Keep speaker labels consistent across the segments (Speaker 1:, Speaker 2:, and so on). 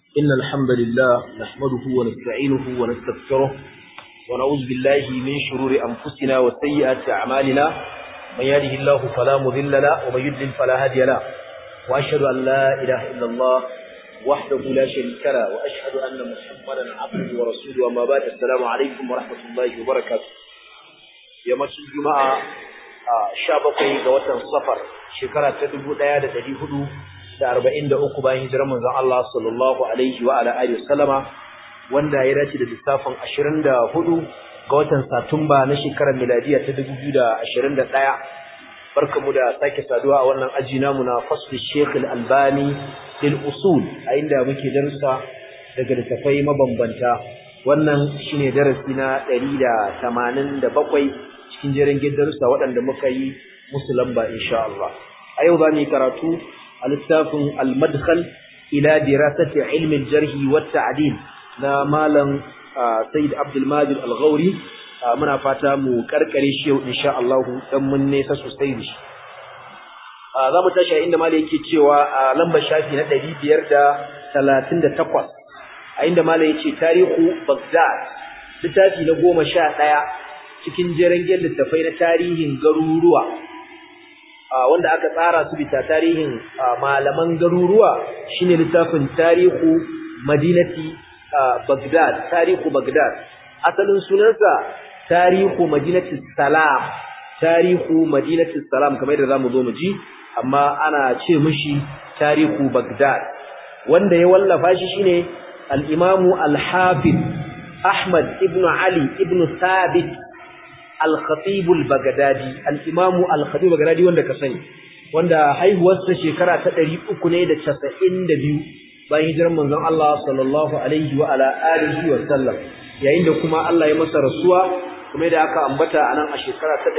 Speaker 1: إن الحمد لله نحمده ونستعينه ونستغفره ونعوذ بالله من شرور أنفسنا وسيئات أعمالنا من يهده الله فلا مضل له ومن يضلل فلا هادي له وأشهد أن لا إله إلا الله وحده لا شريك له وأشهد أن محمدا عبده ورسوله وما بعد السلام عليكم ورحمة الله وبركاته يوم الجمعة sha bakwai ga watan safar shekara ta dubu ɗaya da ɗari hudu da arba'in da uku bayan hijirar manzon Allah sallallahu alaihi wa ala alihi wasallama wanda ya dace da lissafin ashirin da hudu ga watan satumba na shekarar miladiya ta dubu biyu da ashirin da ɗaya barkamu da sake saduwa a wannan aji namu na fasli sheikh albani lil usul a inda muke darussa daga littafai mabambanta wannan shine darasi na ɗari da tamanin da bakwai cikin jerin darussa waɗanda muka yi musu lamba insha Allah a yau za mu yi karatu a littafin al-madkhal ila dirasati ilmi al-jarh wa ta'dil na malam Sayyid Abdul Majid Al-Ghauri muna fata mu karkare shi yau insha Allah dan mun nesa sosai da shi za mu tashi inda malam yake cewa a lambar shafi na 538 a inda malam yace tarihu Baghdad littafi na goma sha ɗaya cikin jerengen littafai na tarihin garuruwa wanda aka tsara su bisa tarihin malaman garuruwa shine littafin tarihu madinati Baghdad tarihu Baghdad asalin sunansa tarihu madinati salam tarihu madinati salam kamar yadda zamu zo mu ji amma ana ce mishi tarihu Baghdad wanda ya wallafa shi shine al-imamu al-hafiz Ahmad ibn Ali ibn Thabit al-Khatib al-Baghdadi al-Imam al-Khatib al-Baghdadi wanda ka sani wanda haihuwarsa shekara ta 392 bayan hijirar manzon Allah sallallahu alaihi wa ala alihi wa sallam yayin da kuma Allah ya masa rasuwa kuma da aka ambata anan a shekara ta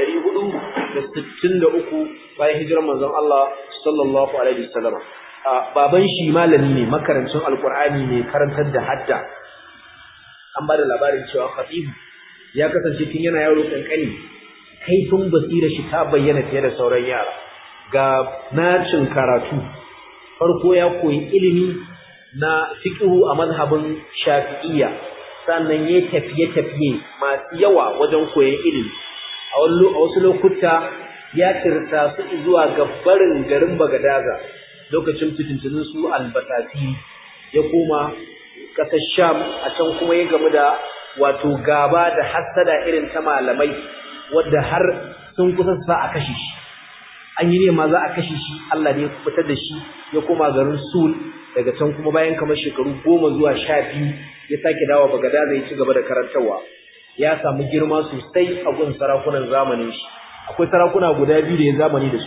Speaker 1: 463 bayan hijirar manzon Allah sallallahu alaihi wa sallam baban shi malami ne makarancin alqur'ani ne karantar da hadda an ba da labarin cewa Khatib ya kasance tun yana yaro kankani kaifin basira shi ta bayyana fiye da sauran yara ga nacin karatu farko ya koyi ilimi na fiqhu a mazhabin shafi'iyya sannan ya tafiye tafiye masu yawa wajen koyon ilimi a wasu lokuta ya tirta su zuwa ga barin garin Bagadaza lokacin fitintunin su albatasi ya koma ƙasar Sham a can kuma ya gamu da wato gaba da hassada irin ta malamai wadda har sun kusa sa a kashe shi an yi nema za a kashe shi Allah ne ya fitar da shi ya koma garin Sul daga can kuma bayan kamar shekaru goma zuwa sha biyu ya sake dawo Bagadaza ya ci gaba da karantarwa ya samu girma sosai a gun sarakunan zamanin shi akwai sarakuna guda biyu da ya zamani da su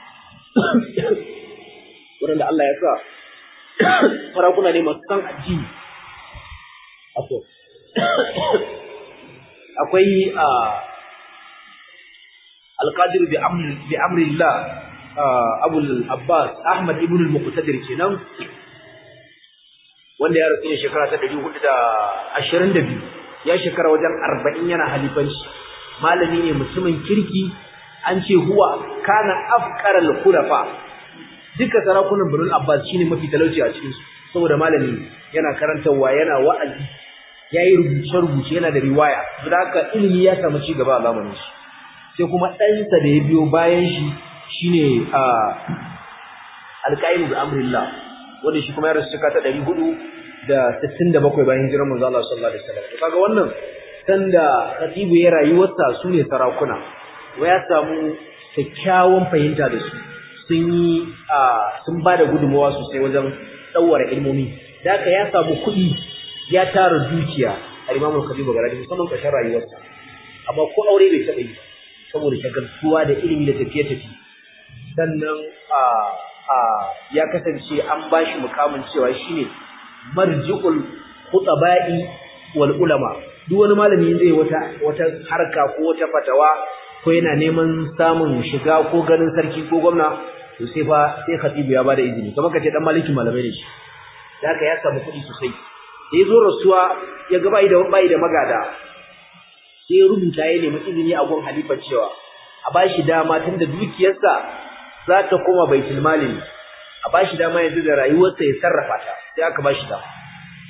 Speaker 1: waɗanda Allah ya sa sarakuna ne masu san addini akwai alƙadir bi amrillah abul abbas ahmad ibn al-muqtadir kenan wanda ya rasu ne shekara ta 422 ya shekara wajen 40 yana halifanci malami ne mutumin kirki an ce huwa kana afqara al-khulafa duka sarakunan birnin abbas shine mafi talauci a cikin su saboda malami yana karantarwa yana wa'azi yayi rubuce-rubuce yana da riwaya saboda haka ilimi ya samu ci gaba a zamanin shi sai kuma ɗansa da ya biyo bayan shi shine a alƙaim bi amrillah wanda shi kuma ya rasu shekara ta ɗari hudu da sittin da bakwai bayan hijirar manzo Allah sallallahu alaihi wasallam to kaga wannan sanda khatibu ya rayuwarsa su ne sarakuna ya samu kyakkyawan fahimta da su sun yi sun ba da gudunmawa sosai wajen tsawara ilmomi da haka ya samu kuɗi ya tara dukiya a imamul kabiru garadi musamman ƙarshen rayuwarsa amma ko aure bai taɓa yi saboda shagaltuwa da ilimi da tafiye-tafiye sannan ya kasance an ba shi mukamin cewa shine marji'ul khutaba'i wal ulama duk wani malami zai wata wata harka ko wata fatawa ko yana neman samun shiga ko ganin sarki ko gwamna to sai fa sai khatibu ya bada izini kamar kace dan maliki malamai ne shi da haka ya samu kuɗi sosai da yazo rasuwa ya ga bai da bai da magada sai rubuta ya nemi izini a gun halifa cewa a bashi dama tunda dukiyarsa za ta koma baitul mali a bashi dama yanzu da rayuwarsa ya sarrafa ta sai aka bashi dama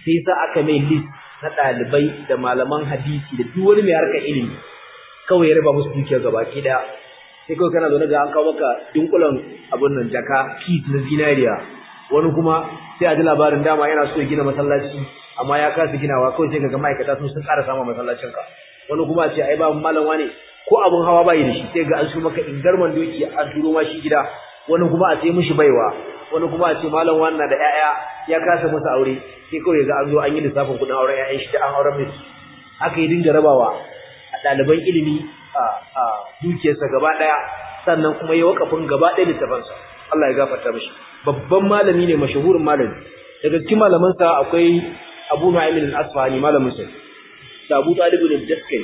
Speaker 1: sai sa aka mai list na ɗalibai da malaman hadisi da duk wani mai harkar ilimi kawai ya raba musu dukiyar gabaki daya sai kawai kana zaune ga an kawo maka dunkulan abin nan jaka kit na zinariya wani kuma sai a ji labarin dama yana so ya gina masallaci amma ya kasa ginawa kawai sai ga ma'aikata sun sun ƙara samun masallacin ka wani kuma a ce ai babu malam wane ko abin hawa bai da shi sai ga an su maka ingarman doki an turo ma shi gida wani kuma a ce mishi baiwa wani kuma a ce malam wannan da ƴaƴa ya kasa masa aure sai kawai ga an zo an yi lissafin kuɗin auren ƴaƴan shi da an auren mai aka yi dinga rabawa a ɗaliban ilimi a dukiyarsa gaba ɗaya sannan kuma ya wakafin gaba ɗaya littafansa Allah ya gafarta mishi babban malami ne mashahurin malami daga cikin malamansa akwai Abu Nu'aym al-Asfahani malamin sa da Abu Talib al-Daskari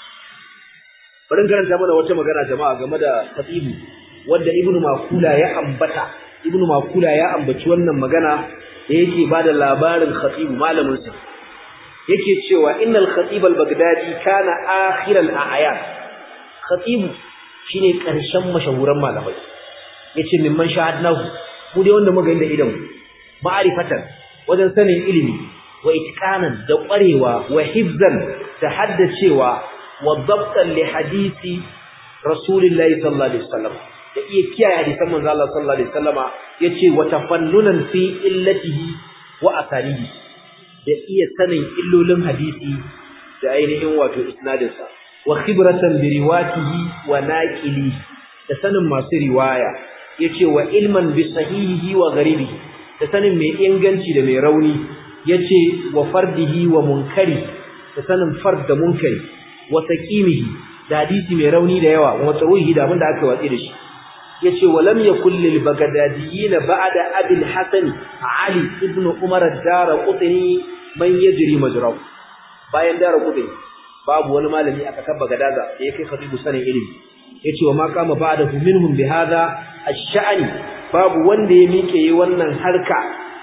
Speaker 1: bari karanta mana wata magana jama'a game da Khatibu wanda Ibn Makula ya ambata Ibn Makula ya ambaci wannan magana da yake bada labarin Khatibu malamin sa yake cewa innal Khatib al-Baghdadi kana akhir al-a'yan Khatibu shine karshen mashahuran malamai yace mimman shahadnahu mu dai wanda muka yi da idan ma'arifatan wajen sanin ilimi wa itqanan da ƙwarewa wa hifzan da haddacewa wa dabtan li hadisi rasulillahi sallallahu alaihi wasallam da iya kiyaye hadisan manzo Allah sallallahu alaihi wasallama yace wa tafannunan fi illatihi wa asarihi da iya sanin illolin hadisi da ainihin wato isnadinsa wa khibratan bi riwatihi wa naqili da sanin masu riwaya yace wa ilman bi sahihihi wa gharibihi da sanin mai inganci da mai rauni yace wa fardihi wa munkari da sanin fard da munkari wa saqimihi da hadisi mai rauni da yawa wa tawihi da abinda aka watsi da shi yace wa lam yakul lil bagdadiyin ba'da abil hasan ali ibn umar ad-darqutni man yajri majrahu bayan darqutni babu wani malami aka tabba gadaga da yake khatibu sanin ilimi yace wa ma kama ba'dahu minhum bi hadha ash-sha'ni babu wanda ya mike yi wannan harka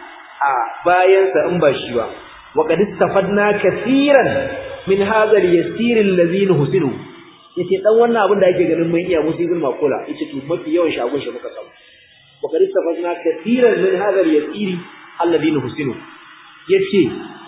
Speaker 1: a bayan sa in ba shi ba wa qad istafadna kaseeran min hadha al-yasir alladhi nuhsinu yace dan wannan abin da ake ganin mun iya musibin makula yace to mafi yawan shagun shi muka samu wa qad istafadna kaseeran min hadha al-yasir alladhi nuhsinu yace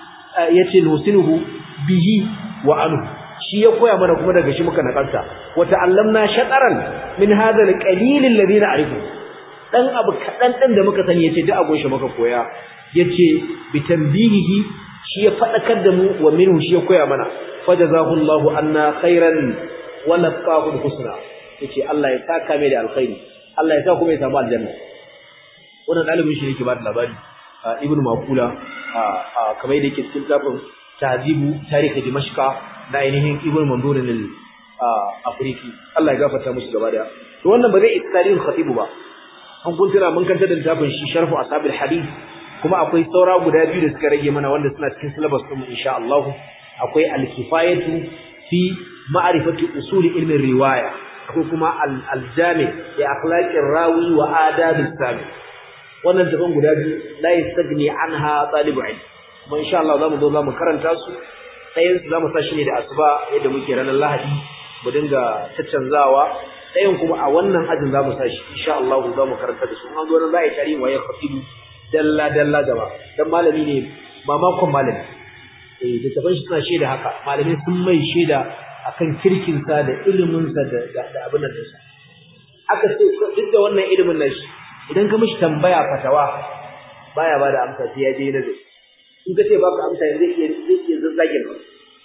Speaker 1: yace nuhsinuhu bihi wa anhu shi ya koya mana kuma daga shi muka nakalta wa ta'allamna shataran min hadha al-qalil alladhi na'rifu dan abu kadan dan da muka sani yace duk abun shi muka koya yace bi tanbihihi shi ya fadakar da mu wa minhu shi ya koya mana fajazahu Allahu anna khairan wa laqahu husna yace Allah ya saka mai da alkhairi Allah ya sa kuma ya samu aljanna wannan dalibin shi yake ba da labari ibnu maqula kamar yadda yake cikin tafin tahzibu tarihi dimashqa na ainihin ibn mandurin al-afriki Allah ya gafarta musu gaba daya to wannan ba zai isa tarihin khatibu ba an kun tira mun kanta da littafin shi sharhu ashabil hadith kuma akwai saura guda biyu da suka rage mana wanda suna cikin syllabus din mu insha Allah akwai al-kifayatu fi ma'rifati usul ilmin riwaya akwai kuma al-jami li akhlaqir rawi wa adab sami wannan tafan guda biyu la yastagni anha talibu ilm kuma insha Allah zamu zo zamu karanta su ɗayan su zamu sashi ne da asuba yadda muke ranar Lahadi mu dinga caccanzawa ɗayan kuma a wannan ajin zamu sashi insha Allah zamu karanta da su an zo nan za a yi tarihin waye khatibu dalla dalla gaba dan malami ne ba makon malami eh da tafan shi suna shaida haka malami sun mai shaida akan kirkin sa da ilimin sa da da abin da sa aka ce duk da wannan ilimin nashi idan ka mishi tambaya fatawa baya bada amsa sai ya je nazari in ka ce baka amsa yanzu zai zai iya zazzagin ka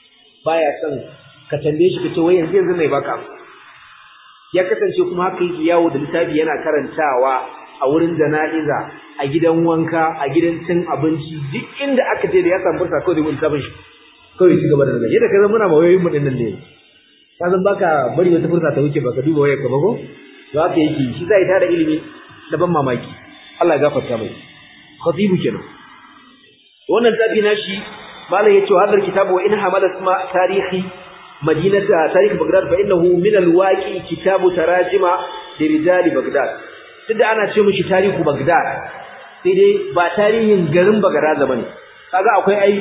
Speaker 1: baya son ka tambaye shi ka ce wai yanzu yanzu mai baka amsa ya kasance kuma haka yake yawo da littafi yana karantawa a wurin jana'iza a gidan wanka a gidan cin abinci duk inda aka je da ya samu fursa kawai da mun littafin shi kawai ci gaba da nazari yadda ka zama muna ma wayoyin mu din nan ne ka san baka bari wata fursa ta wuce baka duba wayar ka ba ko to haka yake shi zai tada ilimi da ban mamaki Allah ya gafarta mai khatibu kenan wannan tabi nashi malam yace wa hadar kitabu wa in hamala isma tarihi madinata tarikh bagdad fa innahu min alwaqi kitabu tarajima li rijal bagdad tunda ana ce mishi tarihu bagdad sai dai ba tarihin garin bagdad bane kaga akwai ai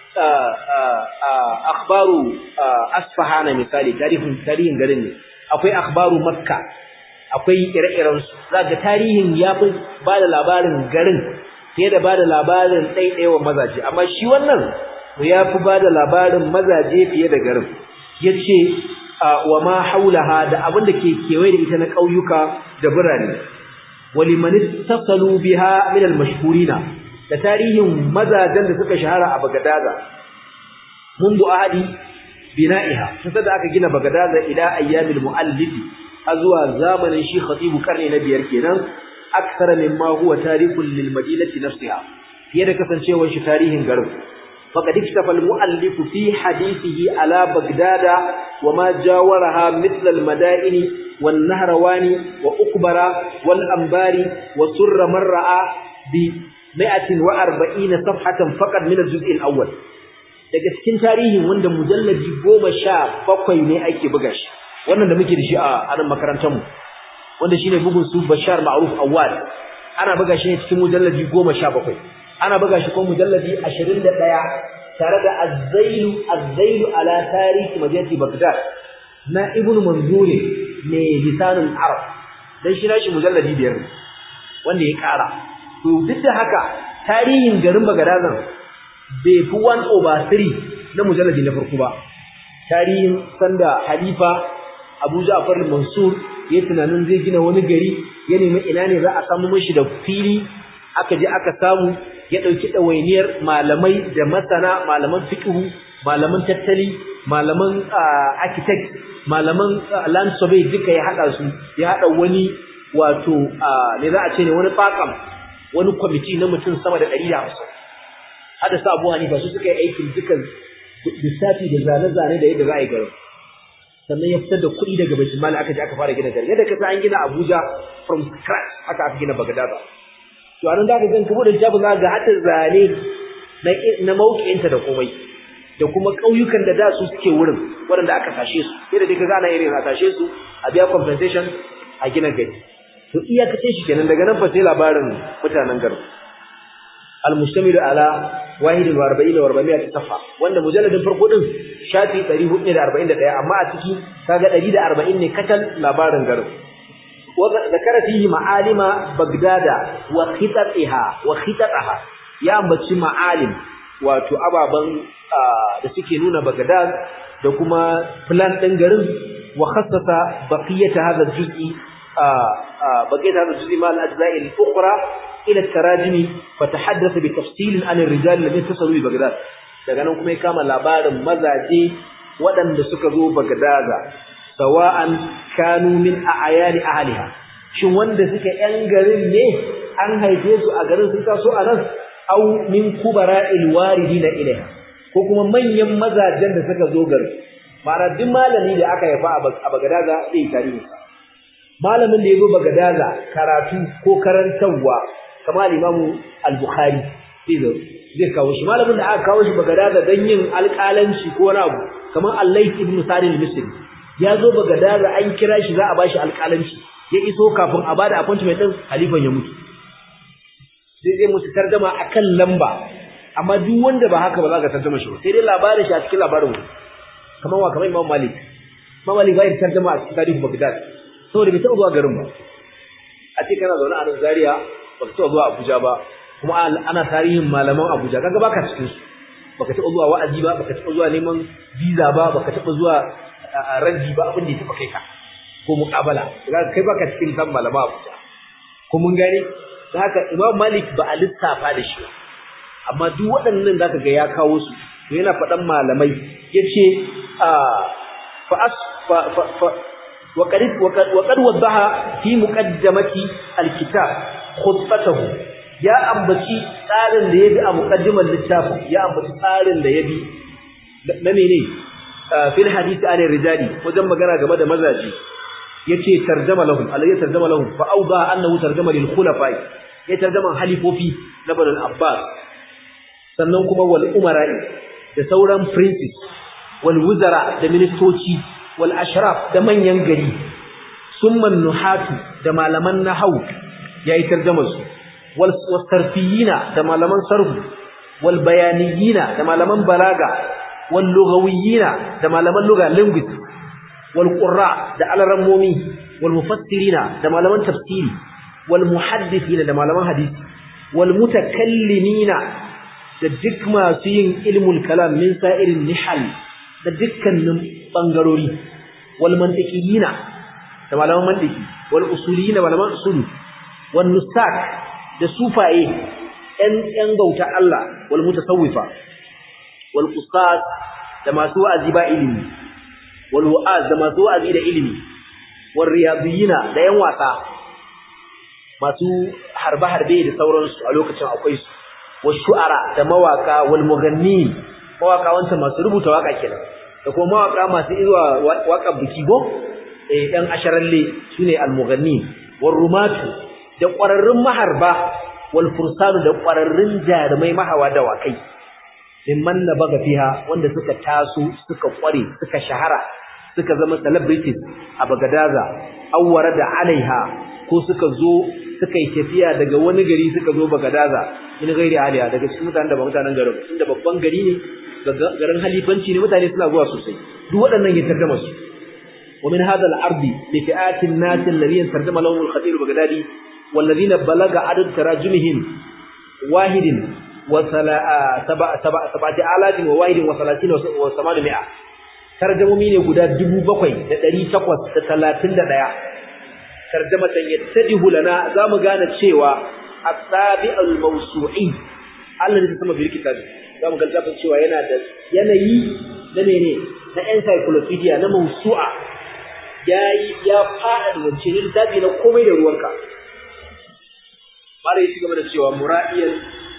Speaker 1: akhbaru asfahana misali tarihin tarihin garin ne akwai akhbaru makka akwai ire-iren su zaka tarihin yafi ba da labarin garin fiye da bada labarin ɗaiɗaiwa mazaje amma shi wannan ya fi bada labarin mazaje fiye da garin yace wa ma haulaha da abin da ke kewaye da ita na ƙauyuka da birane waliman ittasalu biha min al-mashhurina da tarihin mazajen da suka shahara a Bagadaza mundu ahadi bina'iha sai da aka gina Bagadaza ila ayyamil muallif azwa zamanin shi khatibu karni na biyar kenan aksara mimma huwa tarikul lil madinati nafsiha fiye da kasancewar shi tarihin garin faqad iktafa al muallif fi hadithihi ala bagdada wama jawaraha mithla al madaini wan nahrawani wa ukbara wal ambari wa surra man ra'a bi 140 safhatan faqad min al juz' al awwal daga cikin tarihin wanda mujalladi 17 ne ake buga shi wannan da muke da shi a nan makarantar mu wanda shine bugun su Bashar Ma'ruf Awad ana buga shi ne cikin mujalladi 17 ana buga shi ko mujalladi 21 tare da Az-Zailu Az-Zailu ala tarikh madinati Baghdad na Ibn Manzur ne lisanul Arab dan shi nashi mujalladi biyar wanda ya kara to duk da haka tarihin garin Baghdad bai fi 1 over 3 na mujalladi na farko ba tarihin sanda Halifa Abu Ja'far al-Mansur ya tunanin zai gina wani gari ya nemi ina ne za a samu mishi da fili aka je aka samu ya dauki dawainiyar malamai da masana malaman fiqh malaman tattali malaman architect malaman land survey duka ya hada su ya hada wani wato ne za a ce ne wani fakam wani committee na mutum sama da 150 hada sa Abu Hanifa su suka yi aikin dukan lissafi da zane-zane da yadda za a yi garin sannan ya fitar da kuɗi daga baitul mali aka je aka fara gina gari yadda ka san an gina Abuja from scratch haka aka gina Baghdad to anan da ka ga kuma da jabu za ga hatta zane na na mauƙinta da komai da kuma ƙauyukan da da su suke wurin waɗanda aka tashe su yadda dai ka ga ana irin a tashe su a biya compensation a gina gari to iyakace shi kenan daga nan fa sai labarin mutanen garin al-mustamilu ala wahidin wa arba'in wa arba'in safa wanda mujalladin farko din shafi 441 amma a ciki kaga 140 ne katal labarin garin wa zakara fihi ma'alima bagdada wa khitatiha wa khitataha ya ambaci ma'alim wato ababan da suke nuna bagdad da kuma plan din garin wa khassasa baqiyata hadha al-juz'i baqiyata hadha al-juz'i ma al-ajza'i al-ukhra ila tarajimi fatahaddatha bi tafsil an ar-rijal alladhina tasalu bi Baghdad daga nan kuma ya kama labarin mazaje waɗanda suka zo Baghdad sawa'an kanu min a'yani ahliha shin wanda suke yan garin ne an haife su a garin sun taso a nan aw min kubara'il waridina ilaiha ko kuma manyan mazajen da suka zo garin ma'ana duk malami da aka haifa a Baghdad zai tarihi malamin da ya zo Baghdad karatu ko karantarwa kamar imamu al-bukhari zai kawo shi malamin da aka kawo shi bagadaza don yin alƙalanci ko wani abu kamar allais ibn sa'id al-misri ya zo bagadaza an kira shi za a bashi alƙalanci ya iso kafin a bada appointment din halifan ya mutu sai zai musu tarjama akan lamba amma duk wanda ba haka ba za ka tarjama shi sai dai labarin shi a cikin labarin kamar wa kamar imam malik imam malik bai tarjama a cikin tarihin bagdad saboda bai taɓa zuwa garin ba a ce kana zaune a nan zaria baka taɓa zuwa Abuja ba kuma ana tarihin malaman Abuja kaga baka cikin su baka taɓa zuwa wa'azi ba baka taɓa zuwa neman visa ba baka taɓa zuwa ranji ba abin da ya taɓa kai ka ko muƙabala kaga kai baka cikin kan malaman Abuja ko mun gane haka Imam Malik ba a lissafa da shi amma duk waɗannan zaka ga ya kawo su to yana faɗan malamai yace fa as fa وقد وقد وضح في مقدمة الكتاب خطته ya ambaci tsarin da yabi a muqaddimar littafin ya ambaci tsarin da yabi na mene fil hadisi an rijali wajen magana game da mazaji yace tarjama lahum alayhi tarjama lahum fa awda annahu tarjama lil khulafa ya tarjama halifofi na banul abbas sannan kuma wal umara'i da sauran princes wal wuzara da ministoci wal ashraf da manyan gari summa nuhatu da malaman nahwu yayi tarjumar su wal wasarfiyina da malaman sarfu wal bayaniyina da malaman balaga wal lughawiyina da malaman lugha linguist wal qurra da alarammomi wal mufassirina da malaman tafsiri wal muhaddithina da malaman hadisi wal mutakallimina da duk masu yin ilmul kalam min sa'irin nihal da dukkanin bangarori wal mantiqiyina da malaman mantiki wal usuliyina malaman usulu wan nusak da sufaye ɗan ɗan gauta Allah wal mutasawwifa wal qusas da masu wa'azi ba ilimi wal wa'az da masu wa'azi da ilimi wal riyadiyina da yan wasa masu harbe harbe da sauransu a lokacin akwai su wal shu'ara da mawaka wal mughannin mawaka wanda masu rubuta waka kenan da kuma mawaka masu izuwa waka biki go eh ɗan asharalle sune al mughannin wal rumatu da ƙwararrun maharba wal fursanu da ƙwararrun jarumai mahawa dawakai mimman na baga fiha wanda suka taso suka ƙware suka shahara suka zama celebrities a bagadaza awwara da alaiha ko suka zo suka yi tafiya daga wani gari suka zo bagadaza in gairi aliya daga cikin mutanen da ba mutanen garin inda babban gari ne garin halifanci ne mutane suna zuwa sosai duk waɗannan ya tarjama su ومن هذا العرض لفئات الناس الذين ترجم لهم الخطير البغدادي والذين بلغ عدد تراجمهم واحد وسبعة آلاف وواحد وثلاثين وثمانمائة ترجمومي ne guda 7831 tarjamatan yattadihu lana zamu gane cewa as-sabi'ul mawsu'i Allah ne sama bil kitabi zamu ga zafin cewa yana da yanayi na mene na encyclopedia na mawsu'a yayi ya fada da wance ne littafi na komai da ruwanka mara yi gaba da cewa mura'iyan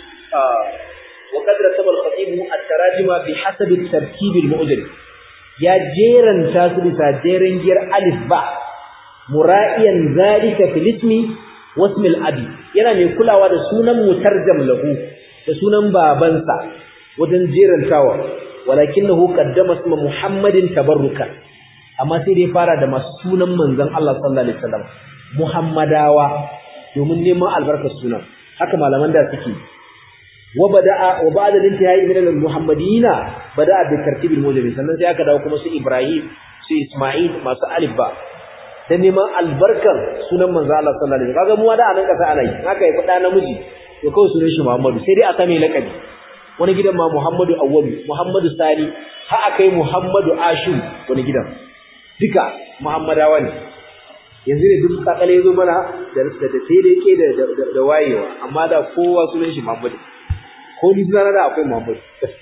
Speaker 1: wa qadra sabal khatib at-tarajima bi hasab at-tartib al-mu'jam ya jeranta su bisa jeren giyar alif ba mura'iyan zalika fil ismi wasm al-abi yana mai kulawa da sunan mutarjam lahu da sunan babansa wajen jerantawa walakinahu qaddama isma muhammadin tabarrukan amma sai dai fara da masu sunan manzon Allah sallallahu alaihi wasallam muhammadawa domin neman albarkar sunan haka malaman da suke wa bada'a wa ba'da intihai min al-muhammadina bada'a bi tartibil mujami sannan sai aka dawo kuma su Ibrahim su Isma'il masu alif ba dan neman albarkar sunan manzo Allah sallallahu alaihi wasallam kaga mu da anan kasa ana yi haka ya fada namiji to kawai sunan shi Muhammadu sai dai a same lakabi wani gidan ma Muhammadu Awwalu Muhammadu Sani ha akai Muhammadu Ashu wani gidan duka Muhammadawa ne yanzu ne duk kakale yazo mana da da da sai dai ke da da wayewa amma da kowa sunan shi Muhammad ko ni sunana da akwai Muhammad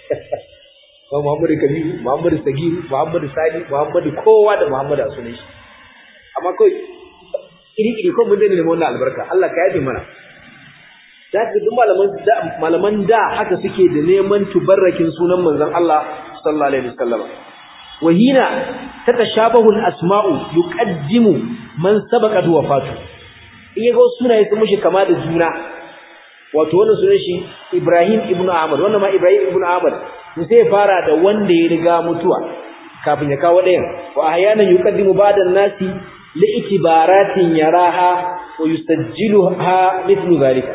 Speaker 1: ko Muhammad Kabiru Muhammad Sagir Muhammad Sani Muhammad kowa da Muhammad a sunan shi amma kai iri iri ko mun dane ne wannan albarka Allah ka yafe mana da ka duk malaman da malaman da haka suke da neman tubarrakin sunan manzon Allah sallallahu alaihi wasallam وهنا تتشابه الأسماء يقدم من سبقت وفاته iya ga sunaye sun mushi kama da juna wato wannan sunan shi Ibrahim ibn Ahmad wannan ma Ibrahim ibn Ahmad to sai fara da wanda ya riga mutuwa kafin ya kawo ɗayan wa ahyanan yuqaddimu ba'da nasi li itibaratin yaraha wa yusajjiluha mithlu zalika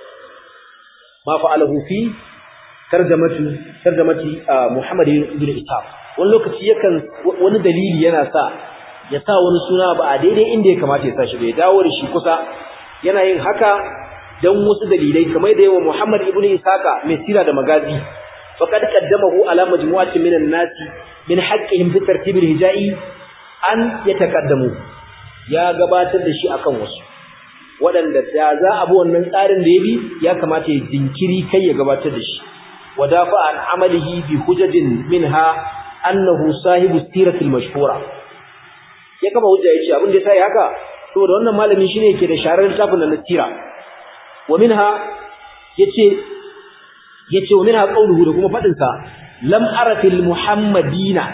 Speaker 1: ma fa'alahu fi tarjamatu tarjamati Muhammad ibn Ishaq wani lokaci yakan wani dalili yana sa ya sa wani suna ba a daidai inda ya kamata ya sa shi bai dawo da shi kusa yana yin haka dan wasu dalilai kamar da yawa Muhammad ibn Isaka mai sira da magazi faqad qaddamahu ala majmu'atin min an-nas min haqqihim fi tartib al-hijai an yataqaddamu ya gabatar da shi akan wasu waɗanda da za a bi wannan tsarin da ya bi ya kamata ya jinkiri kai ya gabatar da shi wadafa an amalihi bi hujajin minha annahu sahibu siratil mashhura ya kama hujja yace abin da sai haka saboda wannan malami shine yake da sharar littafin na sira wa minha yace yace wa minha qawluhu da kuma fadin sa lam ara fil muhammadina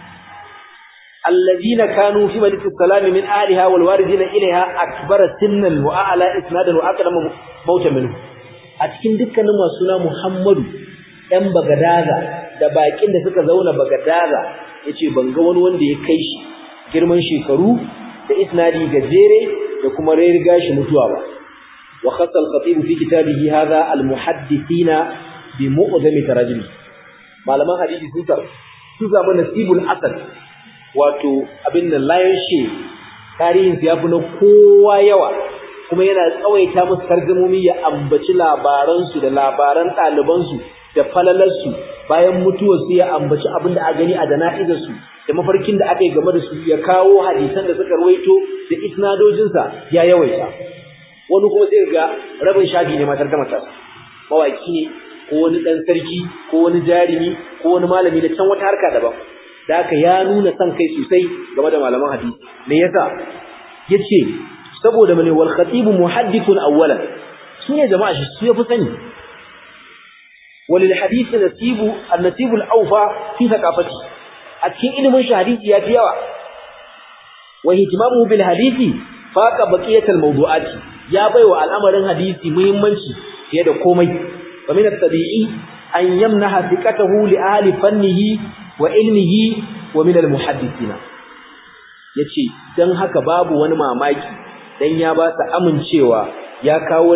Speaker 1: alladhina kanu fi madinati salami min ahliha wal waridina ilaiha akbara sinnan wa a'la isnadan wa aqdama mauta minhu a cikin dukkanin masu suna muhammadu ɗan bagadaza da bakin da suka zauna bagadaza yace ban ga wani wanda ya kai shi girman shekaru da isnadi gajere da kuma riga shi mutuwa ba wa khassa al-khatib fi kitabihi hadha al-muhaddithina bi mu'zami tarajim malaman hadisi sun sa su zama nasibul asad wato abin da layan shi tarihin ya fi na kowa yawa kuma yana tsawaita musu tarjumomi ya ambaci labaransu da labaran ɗalibansu da falalarsu bayan mutuwar su ya ambaci abin da a gani a jana'izarsu da mafarkin da aka yi game da su ya kawo hadisan da suka ruwaito da isnadojinsa ya yawaita wani kuma sai ga rabin shafi ne matar gama tasa mawaki ne ko wani ɗan sarki ko wani jarumi ko wani malami da can wata harka daban da haka ya nuna son kai sosai game da malaman hadisi me yasa yace saboda mane wal khatib muhaddithun awwalan sune jama'a shi su yafi sani walil hadith nasibu an-nasib al-awfa fi thaqafati a cikin ilimin shi hadisi ya fi yawa wa ihtimamuhu bil hadisi faqa baqiyat al-mawdu'at ya baiwa al'amarin hadisi muhimmanci fiye da komai wa min at-tabi'i an yamnaha thiqatahu li ahli fannihi wa ilmihi wa min al-muhaddithina yace dan haka babu wani mamaki dan ya ba su amincewa ya kawo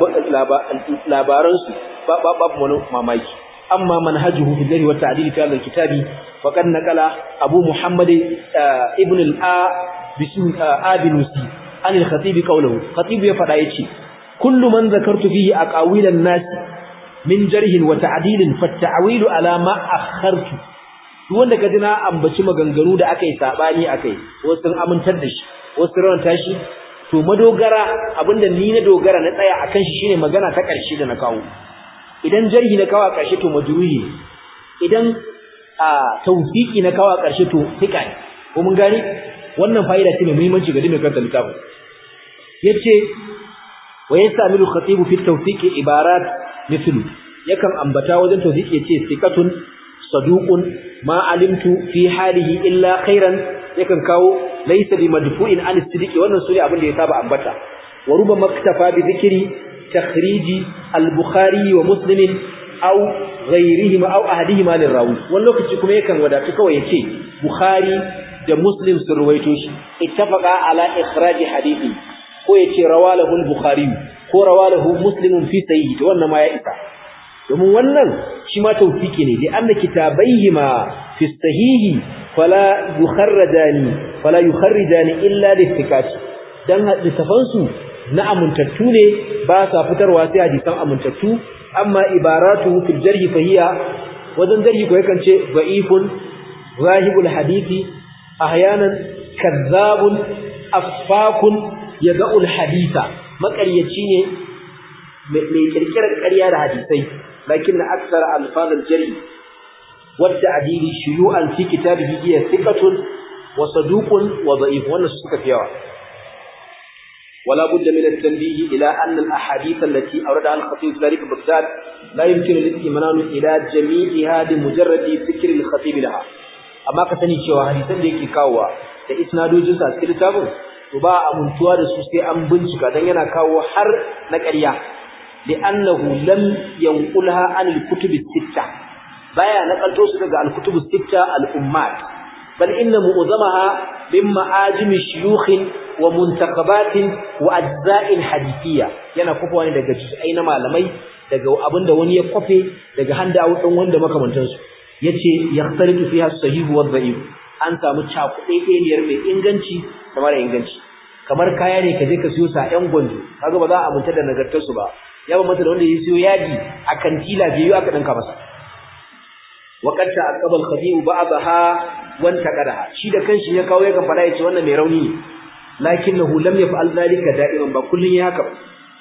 Speaker 1: labaransu babu wani mamaki amma manhajuhu fi jari wa ta'dil fi hadha kitabi faqad naqala abu muhammad ibn al-a bisim abinusi an al-khatib qawluhu khatib ya fada yace kullu man zakartu fihi aqawil an-nas min jarhin wa ta'dil fa at-ta'wil ala ma akhartu duk wanda kaji na ambaci maganganu da akai sabani akai wasu sun amintar da shi wasu rawanta shi to madogara abinda ni na dogara na tsaya akan shi shine magana ta ƙarshe da na kawo idan jarhi na kawo a ƙarshe to majruhi idan a tawfiki na kawo a ƙarshe to fika ne ko mun gane wannan fa'ida ce mai muhimmanci ga dukkan karanta littafin yace wa yastamilu khatibu fi tawfiqi ibarat mithlu yakan ambata wajen tawfiqi yace thiqatun saduqun ma alimtu fi halihi illa khairan yakan kawo laysa bi madfu'in an sidiki wannan sune abin da ya saba ambata wa ruba maktafa bi dhikri takhriji al-bukhari wa muslim aw ghayrihima aw ahadihima lirawi wannan lokaci kuma yakan wadatu kawai yace bukhari da muslim sun ruwaito shi ittafaqa ala ikhraji hadithi ko yace rawalahu al-bukhari ko rawalahu muslim fi sahih to wannan ma ya isa domin wannan shi ma tawfiki ne da anna kitabaihima fi sahihi fala yukharrajani fala yukharrijani illa lithiqati dan littafan su na amintattu ne ba sa fitarwa sai hadisan amintattu amma ibaratu fil jarhi fa hiya wajen jarhi ko yakan ce da'ifun zahibul hadisi ahyanan kazzabun affakun yada'ul haditha makaryaci ne mai kirkirar ƙarya da hadisai lakin na aksar alfazal jari wadda adili shuyu'an fi kitabihi hiya thiqatun wa saduqun wa da'if wannan suka fi yawa ولا بد من التنبيه إلى أن الأحاديث التي أوردها الخطيب في ذلك بغداد لا يمكن الاطمئنان إلى جميعها بمجرد ذكر الخطيب لها أما كسني cewa hadisan da yake kawowa da isnadojin sa cikin littafin to ba amuntuwa da su sai an bincika dan yana kawo har na ƙarya li'annahu lam yanqulha an al-kutub as-sittah baya nakalto su daga al-kutub as-sittah al-ummat bal inna mu'zamaha min ma'ajim shuyukh wa muntaqabatin wa ajza'in hadithiyya yana kofa ne daga juz'ai na malamai daga abinda wani ya kofe daga handawo din wanda makamantan su yace yaxtalitu fiha sahih wa dha'if an samu cakuɗeɗeniyar mai inganci da mara inganci kamar kaya ne ka je ka siyo sa ƴan gwanjo kaga ba za a aminta da nagartar su ba ya ba mata da wanda ya siyo yaji a kantila biyu aka danka masa وقد تعقب الخطيب بعضها وانتقدها shi da kanshi ya kawo yakan fada yace wannan mai rauni ne lakinnahu lam yaf'al dhalika da'iman ba kullun ya haka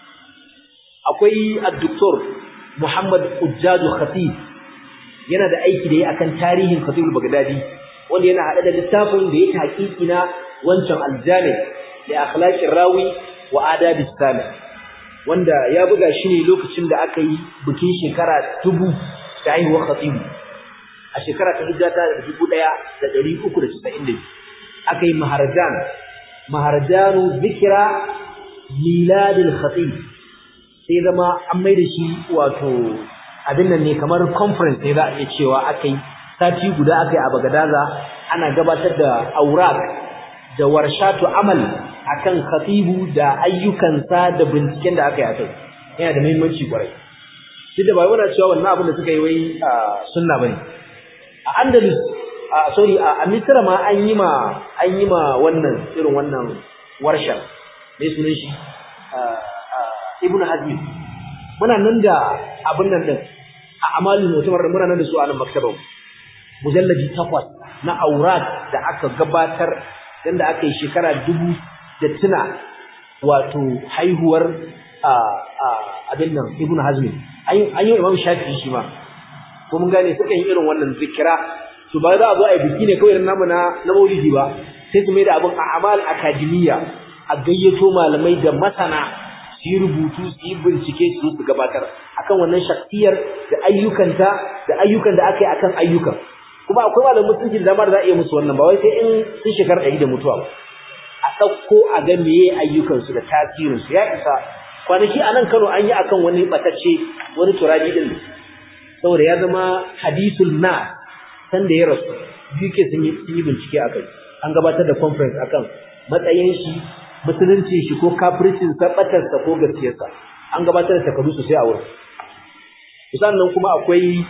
Speaker 1: akwai ad-doktor Muhammad Ujjadu Khatib yana da aiki da yi akan tarihin Khatib al-Baghdadi wanda yana hada da littafin da yake hakiki na wancan al-Jami' li akhlaqir rawi wa adab as-sami wanda ya buga shi ne lokacin da aka yi bikin shekara dubu da haihuwar Khatib a shekara ta hijira ta dubu ɗaya da ɗari uku da casa'in da aka yi maharajan maharajanu zikira miladin khatib sai zama an mai da shi wato abin nan ne kamar conference ne za a iya cewa aka yi sati guda aka yi a bagadaza ana gabatar da aurak da warshatu amal akan khatibu da ayyukansa da binciken da aka yi a kai yana da muhimmanci kwarai duk da ba wani cewa wannan abin da suka yi wai sunna bane a Andalus a sorry a Misra ma an yi ma an yi ma wannan irin wannan warshar me sunan shi ibnu hazmi muna nan da abin nan din a amalin mutumar muna nan da su a nan maktabar mujalladi takwas na aurat da aka gabatar dan da aka yi shekara dubu da tuna wato haihuwar abin nan ibn hazmi an yi imam shafi'i shi ma ko mun gane suka yi irin wannan zikira to ba za a zo a yi biki ne kawai namu na na maulidi ba sai su mai da abin a amal akademiya a gayyato malamai da masana su yi rubutu su yi bincike su su gabatar akan wannan shaktiyar da ayyukanta da ayyukan da aka yi akan ayyukan kuma akwai malamin musulunci da dama da za a iya musu wannan ba wai sai in sun shekara ɗari da mutuwa ba a ɗauko a ga meye ayyukansu da tasirinsu ya isa kwanaki a nan kano an yi akan wani ɓatacce wani turabi ɗin saboda ya zama hadisul na san da ya rasu biyu ke sun yi bincike a kai an gabatar da conference akan matsayin shi musulunci shi ko kafircin sa ɓatarsa ko gaskiyarsa an gabatar da takardu sosai a wurin sannan kuma akwai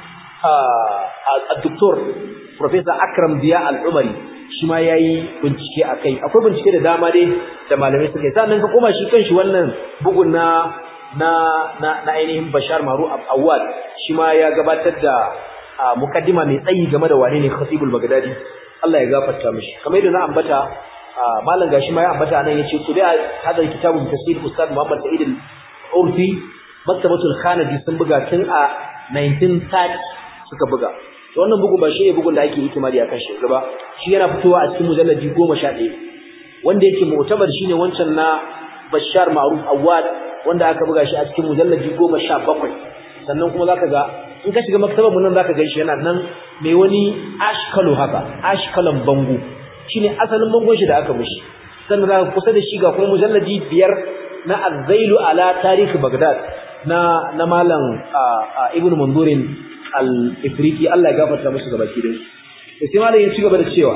Speaker 1: a doktor Professor Akram Biya Al-Umari shi ma yayi bincike akai akwai bincike da dama dai da malamai suka yi sannan ka koma shi kanshi wannan bugun na na na, na ainihin Bashar Maru Awad shi ma ya gabatar da mukaddima mai tsayi game da wane ne Khatibul Baghdadi Allah ya gafarta mishi kamar yadda na ambata malam gashi ma ya ambata nan yace ku da hadal kitabun tafsir Ustad Muhammad Sa'id Al-Urfi Maktabatul Khanadi sun buga tun a 1930 suka buga to wannan bugun ba shi ne bugun da ake hikimari akan shi ba shi yana fitowa a cikin mujalladi 11 wanda yake mu'tabar shine wancan na Bashar Ma'ruf Awad wanda aka buga shi a cikin mujalladi 17 sannan kuma zaka ga in ka shiga maktabar mun nan zaka ga shi yana nan mai wani ashkalu haka ashkalan bango shine asalin bangon shi da aka mishi sannan zaka kusa da shi ga kuma mujalladi biyar na Az-Zailu ala Tarikh Baghdad na na malam Ibn Mandurin al-Ifriqi Allah ya gafarta musu gabaki da su sai malam ya ci gaba da cewa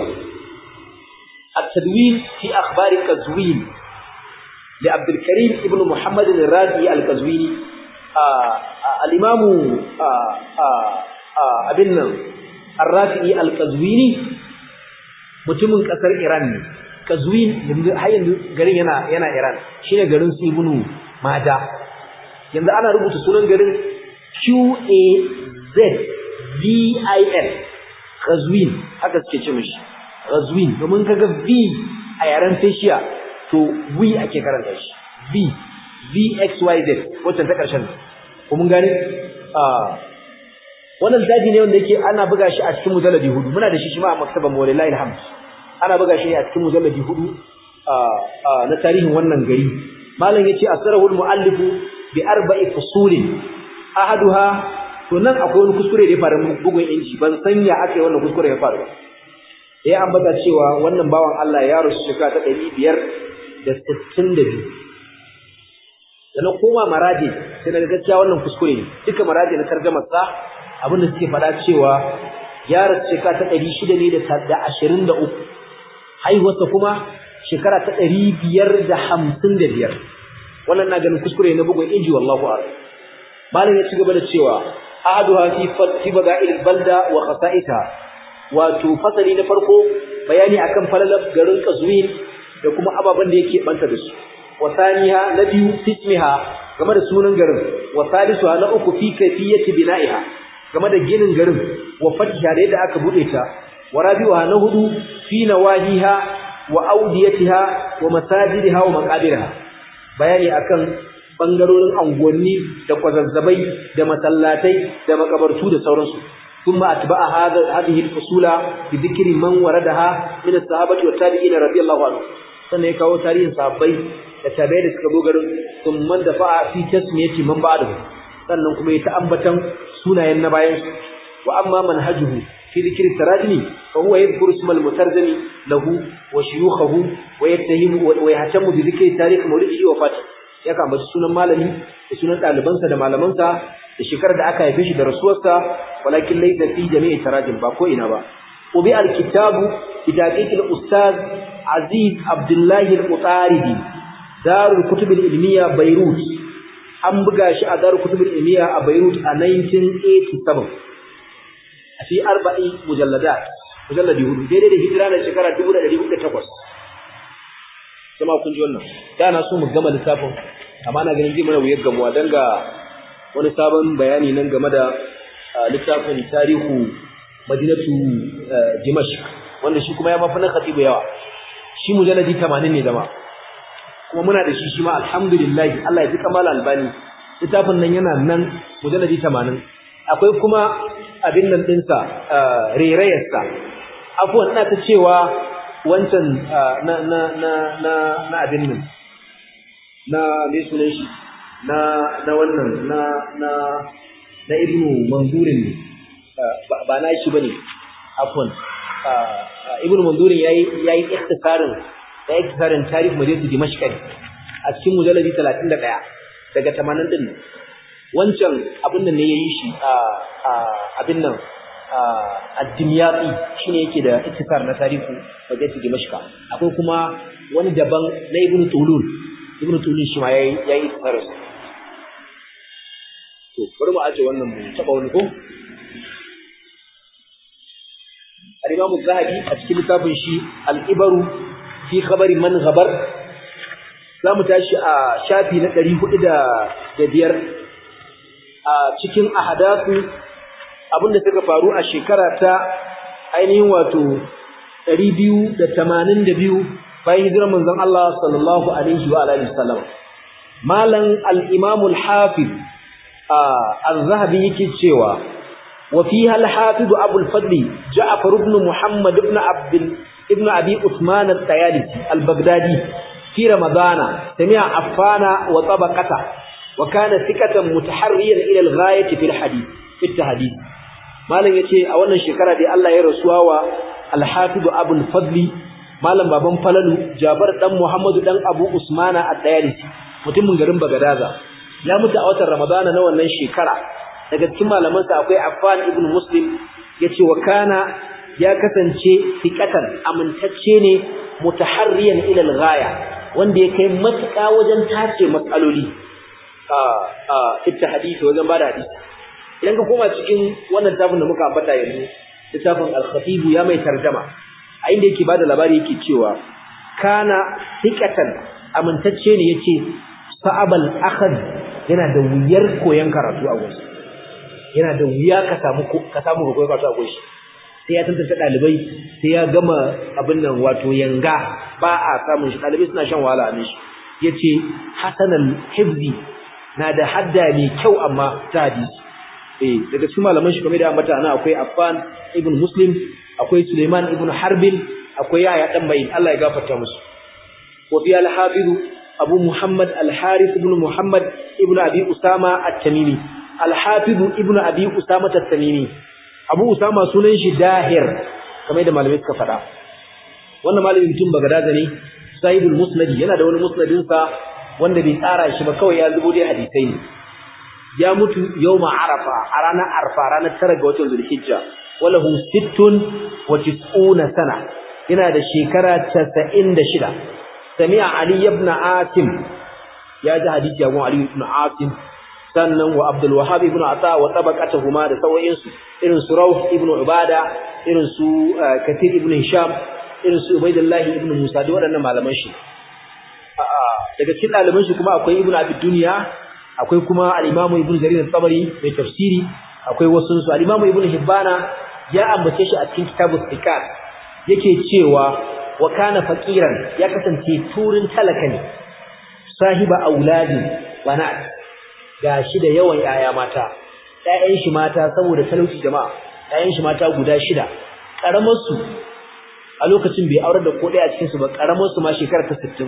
Speaker 1: at-tadwin fi akhbar Qazwin li Abdul Karim ibn Muhammad al-Razi al-Qazwini al-Imam abin nan ar-Rafi al-Qazwini mutumin kasar Iran ne Qazwin har yanzu garin yana yana Iran shine garin su Ibn Mada yanzu ana rubuta sunan garin Q A Z V I N Qazwin haka suke ce mishi Qazwin domin kaga V a yaren Persia to V ake karanta shi V V X Y Z wacce ta karshen ko mun gane wannan daji ne wanda yake ana buga shi a cikin mujalladi hudu muna da shi shi ma a maktaban Mawlana Alhamd ana buga shi a cikin mujalladi hudu na tarihin wannan gari malam yace asrarul muallifu bi arba'i fusulin ahaduha to nan akwai wani kuskure da ya faru bugun inji ban san ya aka yi wannan kuskure ya faru ba ya ambata cewa wannan bawan Allah ya rusu shekara ta ɗari biyar da sittin da biyu da na koma maraje sai na gaskiya wannan kuskure ne duka maraje na tarjamar sa abin da suke faɗa cewa ya rasu shekara ta ɗari shida ne da ashirin da uku haihuwarsa kuma shekara ta ɗari biyar da hamsin da biyar wannan na ganin kuskure na bugun inji wallahu a'lam malam ya ci gaba da cewa ahaduha fi fi bada'il balda wa khasa'ita wato fasali na farko bayani akan falalar garin Qazwin da kuma ababen da yake banta da su wa thaniha na biyu ismiha game da sunan garin wa salisuha na uku fi kayfiyati bina'iha game da ginin garin wa fatiha da yadda aka bude ta wa rabi'uha na hudu fi nawahiha wa awdiyatiha wa masajidiha wa maqabirha bayani akan bangarorin angonni da kwazazzabai da masallatai da makabartu da sauransu thumma atba'a hadha hadhihi al-usula bi dhikri man waradaha min as-sahabati wat tabi'in radiyallahu anhu sannan ya kawo tarihin sahabbai da tabi'ai da suka garin thumma dafa'a fi tasmiyati man ba'dahu sannan kuma ya ta ambatan sunayen na bayan su wa amma manhajuhu في ذكر التراجم فهو يذكر اسم المترجم له وشيوخه ويتهم ويهتم بذكر تاريخ مولده وفاته ya kambaci sunan malami da sunan ɗalibansa da malamansa da shekarar da aka haife shi da rasuwarsa walakin laysa fi jami'i tarajim ba ko ina ba ubi alkitabu bi taqiqil ustaz aziz abdullahi al-mutaridi darul kutub al-ilmiya beirut an buga shi a darul kutub al-ilmiya a beirut a 1987 a fi arba'i mujalladat mujalladi hudu daidai da hijira na shekara 1408 jama'a kun ji wannan da na so mu gama lissafin amma na ganin zai mana wuyar gamuwa don ga wani sabon bayani nan game da littafin tarihu madinatu dimashq wanda shi kuma ya mafi na khatibu yawa shi mujalladi 80 ne zama kuma muna da shi shi ma alhamdulillah Allah ya ji kamala albani littafin nan yana nan mujalladi 80 akwai kuma abin nan dinsa rerayarsa afuwan ina ta cewa wancan na na na na na abin nan na me sunan shi na na wannan na na na ibnu manzurin ne ba na shi bane afwan ibnu manzurin yayi yayi ikhtisarin yayi ikhtisarin tarihi madinatu dimashq a cikin mujalladi 31 daga 80 din wancan abin nan ne yayi shi a abin nan ad-dimyati shine yake da ikhtisar na tarihi madinatu dimashq akwai kuma wani daban na ibnu tulun ibnu tulun shi ma yayi yayi ikhtisarin to bari mu aje wannan mu taba wani ko al-Imam az-Zahabi a cikin littafin shi al-Ibaru fi khabari man ghabar zamu tashi a shafi na 405 a cikin ahadathu abinda suka faru a shekara ta ainihin wato 282 bayan hijirar manzon Allah sallallahu alaihi wa alihi wasallam malan al-Imam al-Hafiz الذهبي yake cewa وفيها الحافظ أبو الفضل جعفر بن محمد بن عبد ابن أبي عثمان الطيالسي البغدادي في رمضان سمع عفان وطبقته وكان ثقة متحريا إلى الغاية في الحديث في التحديث malam yace a wannan shekara dai Allah ya rasuwa wa al-hafiz Abu al-Fadl malam baban Falalu Jabar dan Muhammadu dan Abu Usmana at-Tayalisi mutumin garin Bagadaza ya mutu a watan Ramadana na wannan shekara daga cikin malamansa akwai Affan ibn Muslim yace wa kana ya kasance fiqatan amintacce ne mutaharriyan ila al-ghaya wanda ya kai matuƙa wajen tace matsaloli a a ita hadisi wajen bada hadisi idan ka koma cikin wannan tafin da muka ambata yanzu littafin al-khatib ya mai tarjama a inda yake bada labari yake cewa kana fiqatan amintacce ne yace sa'abal akhad yana da wuyar koyon karatu a gurin yana da wuya ka samu ka samu koyon karatu a gurin sai ya tantance dalibai sai ya gama abin nan wato yanga ba a samun shi dalibai suna shan wahala a shi yace hasanal hifzi na da hadda mai kyau amma ta hadisi eh daga cikin malaman shi kamar da ambata ana akwai Affan ibn Muslim akwai Suleiman ibn Harbin akwai Yahya dan Ma'in Allah ya gafarta musu wa fi al-hafiz Abu Muhammad al-Harith ibn Muhammad ibn Abi Usama at-Tamimi al-hafiz ibn Abi Usama at-Tamimi Abu Usama sunan shi Dahir kamar da malamai suka faɗa wannan malamin mutum Bagadaza ne Sahibul Musnad yana da wani musnadin sa wanda bai tsara shi ba kawai ya zubo dai hadisai ne ya mutu yawma arafa a ranar arfa ranar tara ga watan zulhijja walahu sittun wa tis'una sana yana da shekara 96 sami'a ali ibn asim ya ji hadisi ya gon ali ibn asim sannan wa abdul wahhab ibn ata wa tabaqatuhuma da sawayin su irin su rawh ibn ubada irin su kathir ibn hisham irin su ubaidullah ibn musa da waɗannan malaman shi daga cikin ɗaliban shi kuma akwai ibn abi dunya akwai kuma al-Imam Ibn Jarir al-Tabari mai tafsiri akwai wasu su al-Imam Ibn Hibbana ya ambace shi a cikin kitabus Iqad yake cewa wa kana faqiran ya kasance turin talaka ne sahiba auladi banat gashi da yawan yaya mata ƴaƴan shi mata saboda talauci jama'a ƴaƴan shi mata guda shida karamar su a lokacin bai aurar da ko ɗaya a cikin su ba karamar su ma shekara ta 60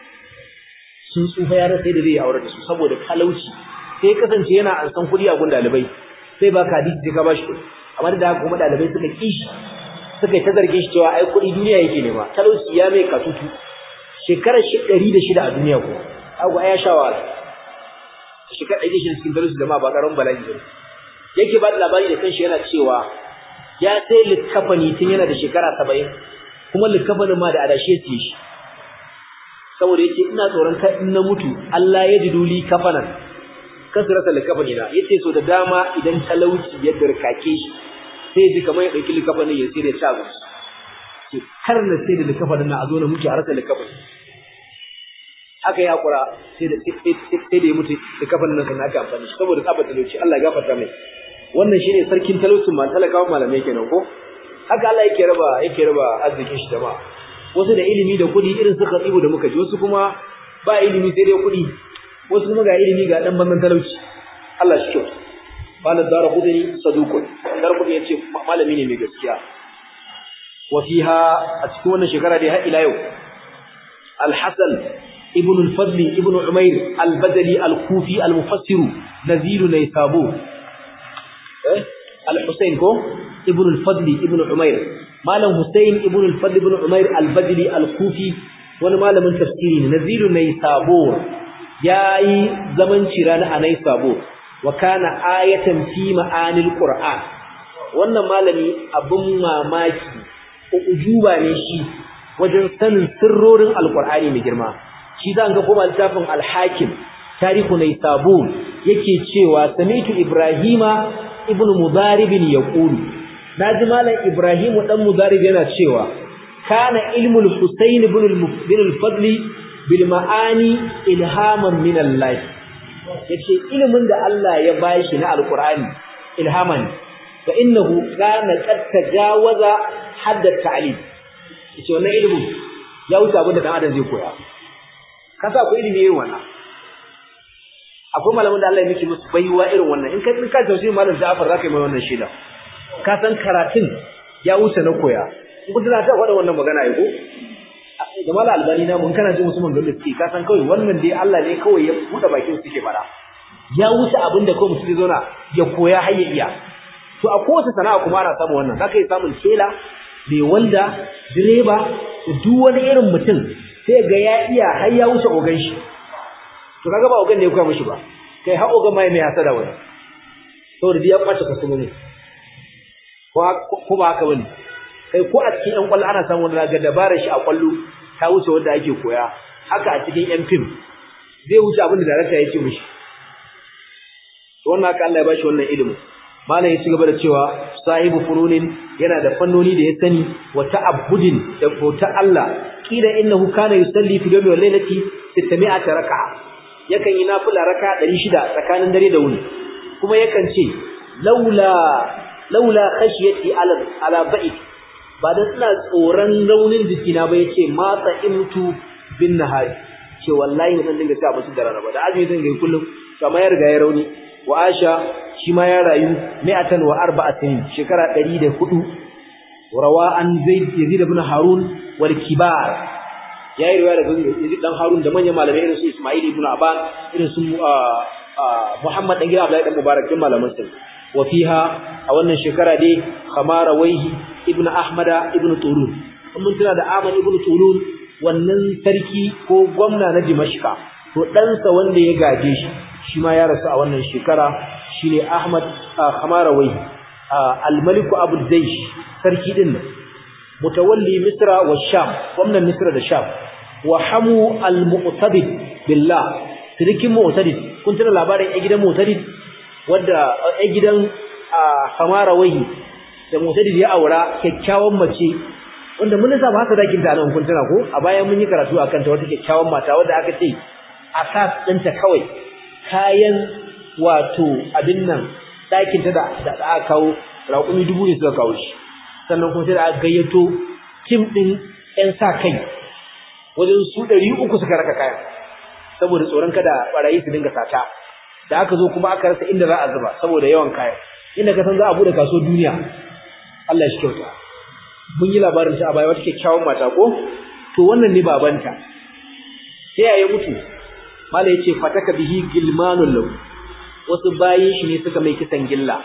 Speaker 1: sun tsufa ya rasa da zai aure da su saboda talauci sai ya kasance yana an san kuɗi a gun dalibai sai ba ka hadisi sai ka bashi kuɗi amma da haka kuma dalibai suka kishi suka yi ta zarge shi cewa ai kuɗi duniya yake nema talauci ya mai katutu shekarar shi ɗari da shida a duniya ko agu ya sha wahala shekarar ɗari da shida cikin talauci jama'a ba ƙaramin bala'i ba yake ba da labari da kanshi yana cewa ya sai likkafani tun yana da shekara saba'in kuma likkafanin ma da adashe siye shi saboda yace ina tsoron kai in na mutu Allah ya jiduli kafanan kasu rasa likafani na yace so da dama idan talauci ya dirkake shi sai ji kamar ya dauki likafanin ya sai da ci abinci ce kar na sai da likafanin na a zo na mutu a rasa likafanin haka ya hakura sai da sai da ya mutu da kafan nan kan aka amfani shi saboda tsaba talauci Allah ya gafarta mai wannan shine sarkin talaucin ma talakawa malamai kenan ko haka Allah yake raba yake raba arzikin shi jama'a wasu da ilimi da kuɗi irin su tsibu da muka ji wasu kuma ba ilimi sai dai kuɗi wasu kuma ga ilimi ga dan banban talauci Allah shi kyau malam dara kudani saduqun dara kudani yace malami ne mai gaskiya wa fiha a cikin wannan shekara dai har ila yau al-hasan ibn al-fadl ibn umayr al-badali al-kufi al-mufassir nazil naysabur eh al-husayn ko ibn al-fadl ibn umayr malam husayn ibn al-fadl ibn umayr al-badali al-kufi wani malamin tafsiri ne nazil naysabur yayi zaman cirana a naysabur wa kana ayatan fi ma'anil qur'an wannan malami abun mamaki ujuba ne shi wajen sanin sirrorin alqur'ani mai girma shi zan ga kuma littafin al-hakim tarihu naysabur yake cewa samitu ibrahima ibn mudarib yaqulu naji malam ibrahimu dan mudarib yana cewa kana ilmul husayn ibn al-fadli bil ma'ani ilhaman min allah yace ilimin da Allah ya bashi na alqur'ani ilhaman fa innahu kana qad tajawaza hadd at-ta'lim yace wannan ilimin ya wuce abin da dan adam zai koya kasa akwai ilimi irin wannan akwai malamin da Allah ya miki musu baiwa irin wannan in ka in ka tausayi malam Ja'far zaka yi mai wannan shida ka san karatun ya wuce na koya in kun tana ta faɗa wannan magana ai ko da mala albani na mun kana jin musu manzon da suke ka san kawai wannan dai Allah ne kawai ya buɗe bakin suke fara ya wuce abin da kawai mutum zai zauna ya koya har ya iya to a kowace sana'a kuma ana samun wannan zaka yi samun tela mai wanda direba duk wani irin mutum sai ga ya iya har ya wuce ogan shi to kaga ba ogan ne ya koya mishi ba kai har ogan mai mai hasada wani saboda ya kwace customer ko ba haka bane kai ko a cikin yan kwallo ana samun wanda ga dabarar shi a kwallo ta wuce wanda ake koya haka a cikin yan fim zai wuce abin da darakta ya ce mishi to wannan haka Allah ya bashi wannan ilimin malam ya ci gaba da cewa sahibu fununin yana da fannoni da ya sani wa ta'abbudin da bauta Allah kila innahu kana yusalli fi yawmi wal lailati 600 raka'a yakan yi nafila raka'a 600 tsakanin dare da wuni kuma yakan ce laula laula khashiyati ala ala ba'id ba dan ina tsoron raunin jikina ba yace ma imtu bin nahari ce wallahi zan dinga ci abinci da rana ba da azumi zan ga kullum kamar ya riga ya rauni wa Aisha shi ma ya rayu mi'atan wa arba'atin shekara 104 rawa an Zaid Yazid ibn Harun wal kibar yayi riwaya daga Yazid dan Harun da manyan malamai irin su Ismail ibn Aban irin su Muhammad dan gida Abdullahi dan Mubarak din malaman sa wa fiha a wannan shekara dai Khamara Waihi ibn Ahmad ibn Tulun mun tuna da Ahmad ibn Tulun wannan sarki ko gwamna na Dimashqa to ɗansa wanda ya gaje shi shi ma ya rasu a wannan shekara shine Ahmad Khamarawai al-Malik Abu Zaysh sarki din nan mutawalli Misra wa Sham gwamnan Misra da Sham wa hamu al-Mu'tadid billah sirikin Mu'tadid kun tuna labarin a gidan Mu'tadid wanda a gidan Khamarawai da Mu'tadid ya aura kyakkyawan mace wanda mun saba haka dakin ta nan kun tuna ko a bayan mun yi karatu akan ta wata kyakkyawan mata wanda aka ce asas ɗinta kawai kayan wato abin nan ɗakinta da aka kawo raƙumi dubu ne suka kawo shi sannan kuma sai da aka gayyato tim ɗin 'yan sa kai wajen su ɗari uku suka raka kayan saboda tsoron kada ɓarayi su dinga sata da aka zo kuma aka rasa inda za a zuba saboda yawan kayan inda ka san za a buɗe kaso duniya Allah shi kyauta mun yi labarin ta a baya wata kyakkyawan mata ko to wannan ne babanta sai ya mutu mala yace fataka bihi gilmanul lahu wasu bayin shi ne suka mai kisan gilla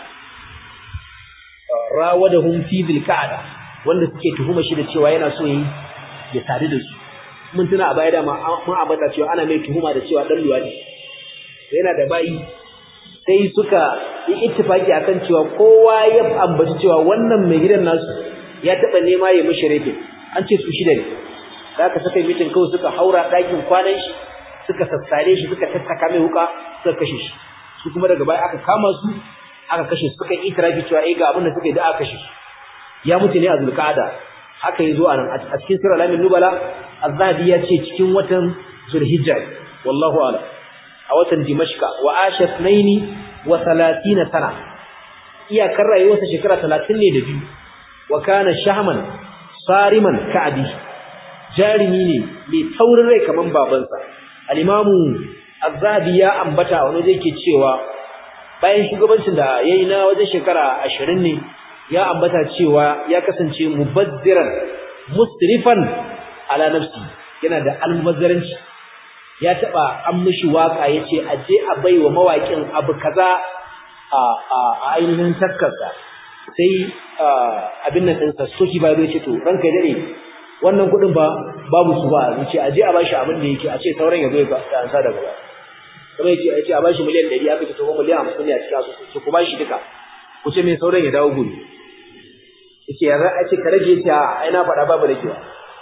Speaker 1: rawadahum fi bilka'ada wanda suke tuhuma shi da cewa yana so yi ya sadu da su mun tuna a baya da mun ambata cewa ana mai tuhuma da cewa dan luwadi yana da bayi sai suka yi ittifaki akan cewa kowa ya ambaci cewa wannan mai gidan nasu ya taba nema ya mishi rafin an ce su shida ne da aka saka mitin kawai suka haura ɗakin kwanan shi suka sassare shi suka tattaka mai wuka suka kashe shi su kuma daga baya aka kama su aka kashe su suka yi itirafi cewa eh ga abin da suka yi da aka kashe su ya mutu ne a zulqa'ada haka yazo a nan a cikin sirr alamin nubala az-zahabi ya ce cikin watan zulhijja wallahu a'lam a watan dimashqa wa asha thnaini wa 30 sana iyakar rayuwarsa shekara 30 ne da biyu wa kana shahman sariman ka'abi jarimi ne mai taurin rai kaman babansa al-imamu az-zahabi ya ambata wani zai ke cewa bayan shugabancin da yayi na wajen shekara 20 ne ya ambata cewa ya kasance mubazziran musrifan ala nafsi yana da almubazzaranci ya taba an mishi waka yace aje a baiwa mawakin abu kaza a a ainihin takkarsa sai abin nan ɗinsa soki ba zai ce to ranka dare wannan kuɗin ba babu su ba yace aje a bashi abin da yake a ce sauran ya zo ya ansa daga ba kuma yace yace a bashi miliyan 100 aka ce to miliyan 50 ne a cikin asusu ku bashi duka ku ce me sauran ya dawo gobe yace ya za a ce ka rage ta ai na faɗa babu ragewa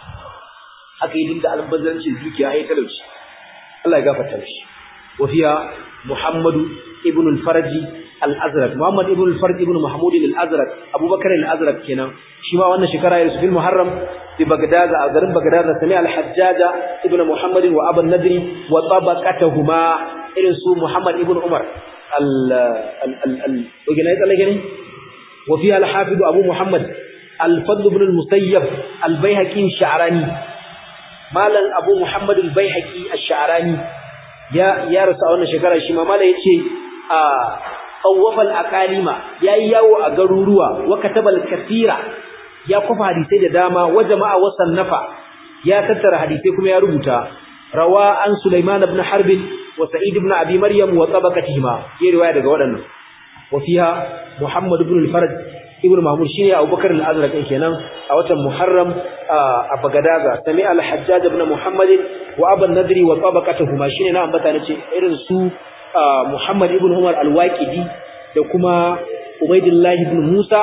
Speaker 1: aka yi dinda albazancin dukiya ai talauci Allah ya gafarta shi wa fiya Muhammadu ibn al-Faraj al-Azraq Muhammad ibn al-Faraj ibn Mahmud al-Azraq Abubakar al-Azraq kenan shi ma wannan shekara ya fil Muharram bi Baghdad a garin Baghdad sami al-Hajjaj ibn Muhammad wa Abu Nadri wa tabaqatuhuma irin su Muhammad ibn Umar al al al al وفيها الحافظ أبو محمد الفضل بن المسيب البيهقي الشعراني مالا أبو محمد البيهقي الشعراني يا يا رسول الله شكرا شيما مالا يتي طوف الأقاليم يا ياو أغروروا وكتب الكثير يا كفى حديثي داما وجمع وصنف يا تتر حديثي كما يا ربوتا روى عن سليمان بن حرب وسعيد بن أبي مريم وطبقتهما يا رواية daga waɗannan وفيها محمد بن الفرج ابن محمود شيني أبو بكر الأزرق كينان أوتا محرم أبغداغا سمع الحجاج بن محمد وأبا النذري وطبقتهما شيني نعم بتانيشي إرن سو محمد ابن عمر الواكدي وكما عبيد الله بن موسى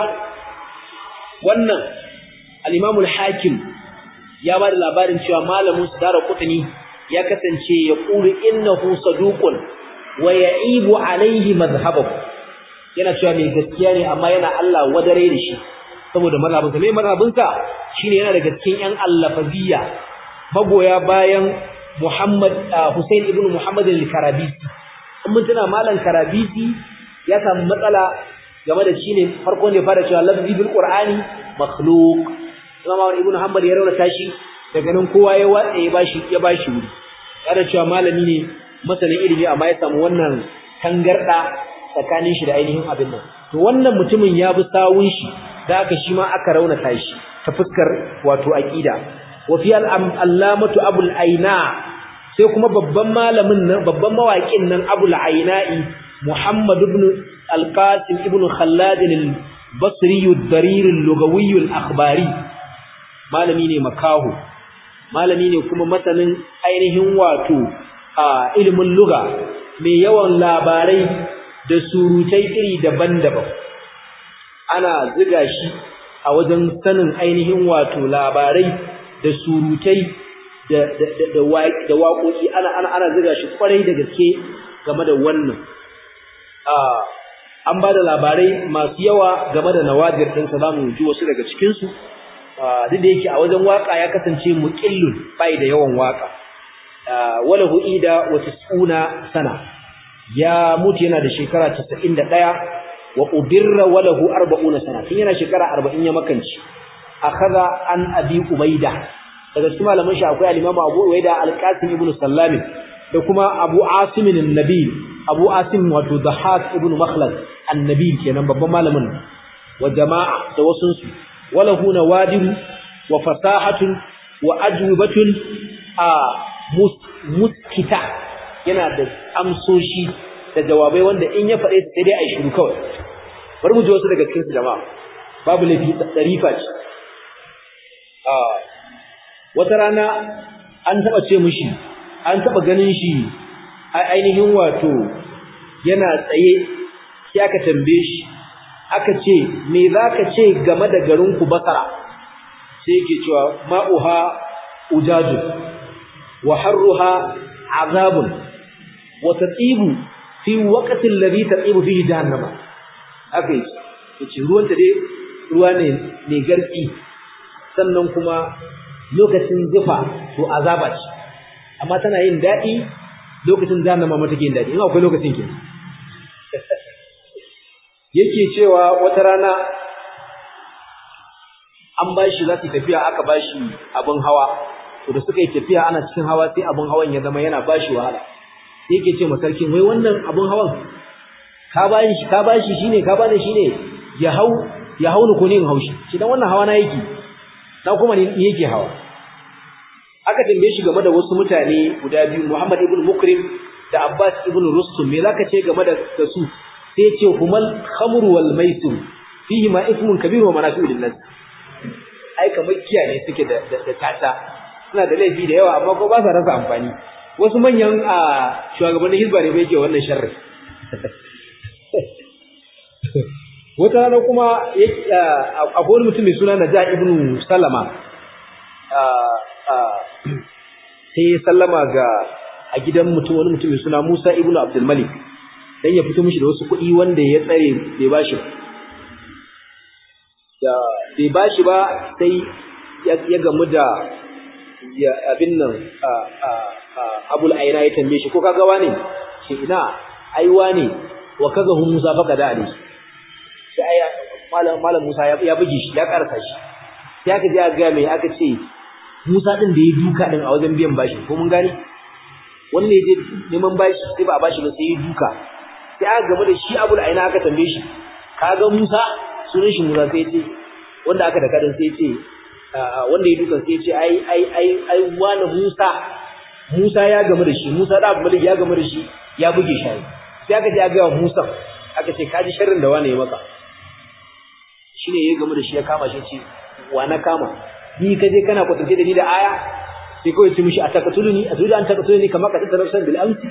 Speaker 1: wannan al-Imam al-Hakim ya ba da labarin cewa malamin su dara kutani ya kasance ya qulu innahu saduqun wa ya'ibu alayhi madhhabahu yana cewa mai gaskiya ne amma yana Allah wadare da shi saboda mazhabinsa mai mazhabinsa shine yana daga cikin ƴan allafaziyya magoya bayan Muhammad Hussein ibn Muhammad al-Karabisi in mun tuna malam Karabisi ya samu matsala game da shi ne farko ne fara cewa lafzi bil Qur'ani makhluq Imam Ibn Hanbal ya raunata shi daga nan kowa ya watsa ya bashi ya bashi wuri ya da cewa malami ne masanin ilimi amma ya samu wannan tangarda tsakanin shi da ainihin abin nan to wannan mutumin ya bi sawun shi da aka shi ma aka raunata shi ta fuskar wato aqida wa fi al-allamatu abul aina sai kuma babban malamin nan babban mawaƙin nan abul aina'i muhammad ibn al-qasim ibn khallad al-basri ad-darir al-lugawi al-akhbari malami ne makahu malami ne kuma masanin ainihin wato a ilimin luga mai yawan labarai da surutai iri daban-daban ana ziga shi a wajen sanin ainihin wato labarai da surutai da da da da waƙoƙi ana ana ana ziga shi kwarai da gaske game da wannan an ba da labarai masu yawa game da nawadir ɗin sa zamu ji wasu daga cikin su duk da yake a wajen waka ya kasance muqillun bai da yawan waka wala huida wa tisuna sana ya mutu yana da shekara 91 wa ubirra walahu 40 sana tun yana shekara 40 ya makanci akaza an abi ubaida daga cikin malaman shi akwai al-imam abu ubaida al-qasim ibn sallam da kuma abu asim an-nabi abu asim wato dahak ibn makhlad an-nabi kenan babban malamin wa jama'a da wasun su walahu nawadiru wa fasahatun wa ajwibatun a muskita yana da amsoshi da jawabai wanda in ya faɗe su sai dai a yi shiru kawai bari mu ji wasu daga cikin su jama'a babu laifi tsarifa ce wata rana an taɓa ce mishi an taɓa ganin shi a ainihin wato yana tsaye sai aka tambaye shi aka ce me za ka ce game da garinku basara sai yake cewa ma'uha ujaju wa harruha azabun wa tatibu fi waqti alladhi tatibu fihi jahannama haka yake yace ruwan ta dai ruwa ne mai garki sannan kuma lokacin zufa to azaba ce amma tana yin daɗi lokacin jahannama ma take yin daɗi in akwai lokacin ke yake cewa wata rana an ba shi za su tafiya aka ba shi abin hawa to da suka yi tafiya ana cikin hawa sai abin hawan ya zama yana ba shi wahala sai yake ce masarkin wai wannan abin hawan ka ba shi ka ba shi shine ka ba da shine ya hau ya hau ni ko ne in haushi shi dan wannan hawa na yake na kuma ne yake hawa aka tambaye shi game da wasu mutane guda biyu Muhammad ibn Mukrim da Abbas ibn Rustum me zaka ce game da su sai ce humal khamru wal maisir fihi ma ismun kabir wa manafi'u lin nas ai kamar kiyaye suke da da tata suna da laifi da yawa amma ko ba sa rasa amfani wasu manyan a shugabannin hizba ne bai ke wannan sharri wata rana kuma akwai wani mutum mai suna Najah ibn Salama sai ya sallama ga a gidan mutum wani mutum mai suna Musa ibn Abdul Malik dan ya fito mishi da wasu kuɗi wanda ya tsare bai bashi da bai bashi ba sai ya gamu da ya abin nan Abul Aina ya tambaye shi ko kaga wane shi ina aiwa ne wa kaza hu Musa baka da ali sai aya malam malam Musa ya buge shi ya karasa shi sai aka je aka ga mai aka ce Musa din da ya duka din a wajen biyan bashi ko mun gane wani ne je neman bashi sai ba a bashi ba sai ya duka sai aka game da shi Abul Aina aka tambaye shi ka ga Musa sunan shi Musa sai ya ce wanda aka da kadin sai ya ce wanda ya duka sai ya ce ai ai ai ai wani Musa Musa ya game da shi Musa da Abdul ya game da shi ya buge shi sai aka je aka ga Musa aka ce kaji sharrin da wani ya maka shine ya game da shi ya kama shi ce wa na kama ni ka je kana kwatance da ni da aya sai kawai ci mishi a takatuluni a zuwa an takatuluni kamar ka tattara san bil amsi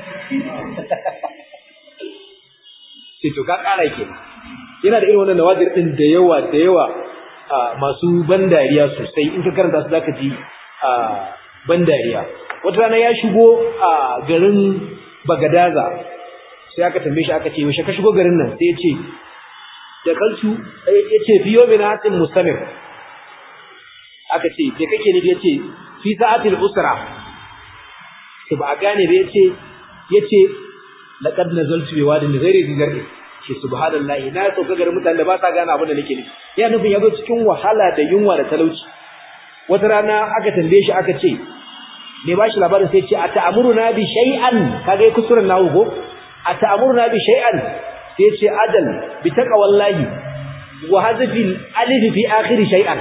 Speaker 1: sai to ka kara ke yana da irin wannan nawadir din da yawa da yawa masu ban dariya sosai in ka karanta su zaka ji ban dariya wata rana ya shigo a garin Bagadaza sai aka tambaye shi aka ce yaushe ka shigo garin nan sai ya ce da kalsu ya ce fiyo min hatin mustamir aka ce da kake ne ya ce fi sa'atil usra to ba a gane da ya ce ya ce laqad nazaltu bi wadin ghairi zigarri ce subhanallahi na sauka garin mutanen da ba sa gane abin da nake nufi ya nufin ya zo cikin wahala da yunwa da talauci wata rana aka tambaye shi aka ce me ba shi labarin sai ce a ta'amuruna bi shay'an kaga kusuran nawo ko a ta'amuruna bi shay'an sai ce adal bi taqwallahi wa hadfi alif fi akhir shay'an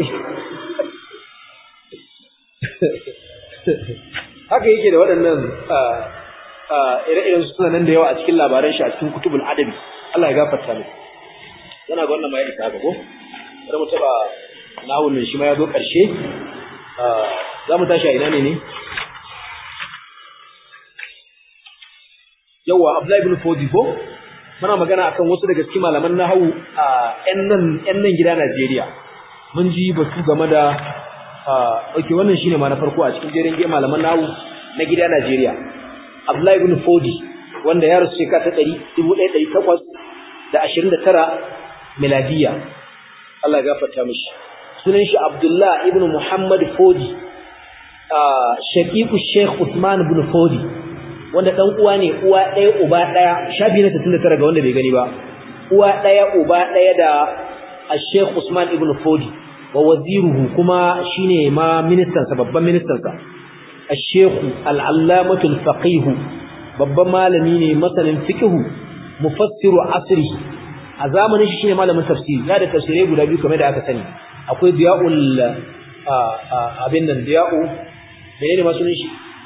Speaker 1: haka yake da waɗannan ire-iren suna nan da yawa a cikin labaran shi a cikin kutubul adabi Allah ya gafarta mu yana ga wannan ma ya isa haka ko bari mu taba nahun nan shi ma ya zo ƙarshe za mu tashi a ina ne ne yawa Abdullahi ibn Fodi ko muna magana akan wasu daga cikin malaman nahawu a ƴan nan ƴan nan gida Najeriya mun ji batu game da okay wannan shine ma na farko a cikin jerin malaman nahawu na gida Najeriya Abdullahi ibn Fodi wanda ya rasu shekara ta 1829 miladiya Allah ya gafarta mishi sunan shi Abdullah ibn Muhammad Fodi shaqiqu Sheikh Uthman ibn Fodi wanda dan uwa ne uwa ɗaya uba ɗaya shafi na 69 ga wanda bai gani ba uwa ɗaya uba ɗaya da Sheikh Usman ibn Fodi wa waziruhu kuma shine ma ministan sa babban ministan sa Sheikh al-Allamatu al-Faqih babban malami ne masanin fiqh mufassiru asri a zamanin shi shine malamin tafsiri ya da tafsirai guda biyu kamar da aka sani akwai diya'ul abin nan diya'u menene ma sunan shi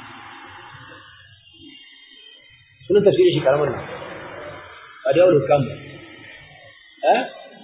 Speaker 1: sunan tafsirin shi karamar nan ba diya'ul hukam ba eh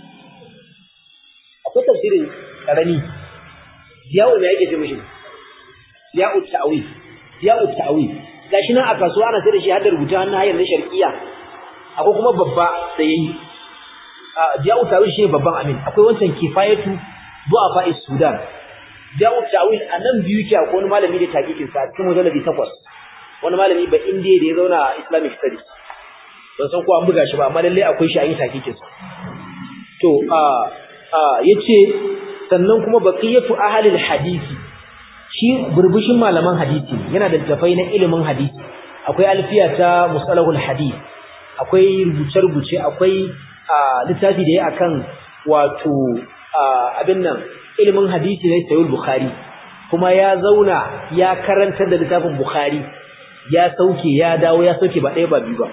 Speaker 1: akwai tafsirin karami diya'u me yake ce mishi diya'u ta'wil diya'u ta'wil gashi nan a kasuwa ana sai da shi har da rubuta hannun hayar na sharqiya akwai kuma babba da yayi Ja'u Tawil shi babban amin akwai wancan kifayatu du'afa Sudan Ja'u Tawil anan biyu ke akwai wani malami da takikin sa cikin mujalladi 8 wani malami ba indiya da ya zauna a Islamic studies ban san ko an buga shi ba amma lalle akwai shi a yi takikin sa to a a yace sannan kuma baqiyatu ahli hadisi shi burbushin malaman hadisi yana da tafai na ilimin hadisi akwai alfiya ta musalahul hadith akwai rubuce-rubuce akwai littafi da ya akan wato abin nan ilimin hadisi ne sayul bukhari kuma ya zauna ya karantar da littafin bukhari ya sauke ya dawo ya sauke ba ɗaya ba biyu ba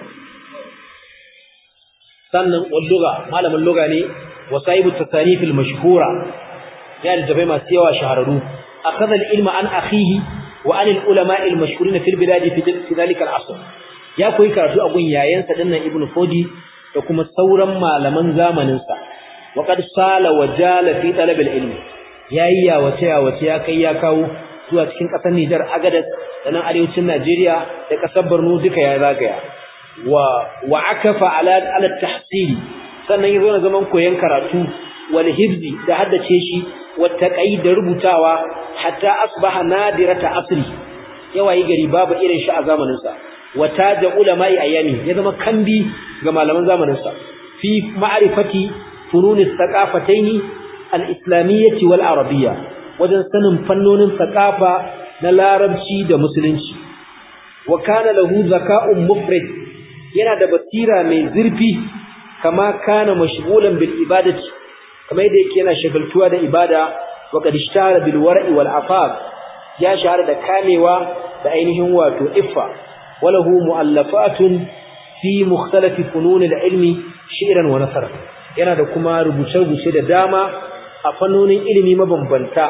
Speaker 1: sannan walluga malamin luga ne wasaibu tasanifil mashhura ya da tafai masu yawa shahararru akhadha al-ilma an akhihi wa an al-ulama al-mashhurin fil bilad fi dhalika al-asr ya koyi karatu a gun yayansa dinnan ibnu fodi da kuma sauran malaman zamanin sa wa qad sala wa jala fi talab al-ilm yayi ya wace ya wace ya kai ya kawo zuwa cikin kasar Nijar Agadez da nan arewacin Najeriya da kasar Borno duka ya zagaya wa wa akafa ala ala tahsili sannan yazo na zaman koyon karatu wal hibzi da haddace shi wa taqai da rubutawa hatta asbaha nadirata asri yawayi gari babu irin shi a zamanin sa wa taja ulama'i ayami ya zama kambi ga malaman zamanin sa fi ma'rifati funun thaqafatayn al-islamiyyah wal arabiyya wajen sanin fannonin thaqafa na larabci da musulunci wa kana lahu zaka'un mufrid yana da basira mai zurfi kama kana mashghulan bil ibadati kamar yadda yake yana shagaltuwa da ibada wa qad ishtara bil wara'i wal afaf ya shahara da kamewa da ainihin wato iffa walahu muallafatun fi mukhtalaf funun al ilmi shi'ran wa nasr yana da kuma rubuce-rubuce da dama a fannonin ilimi mabambanta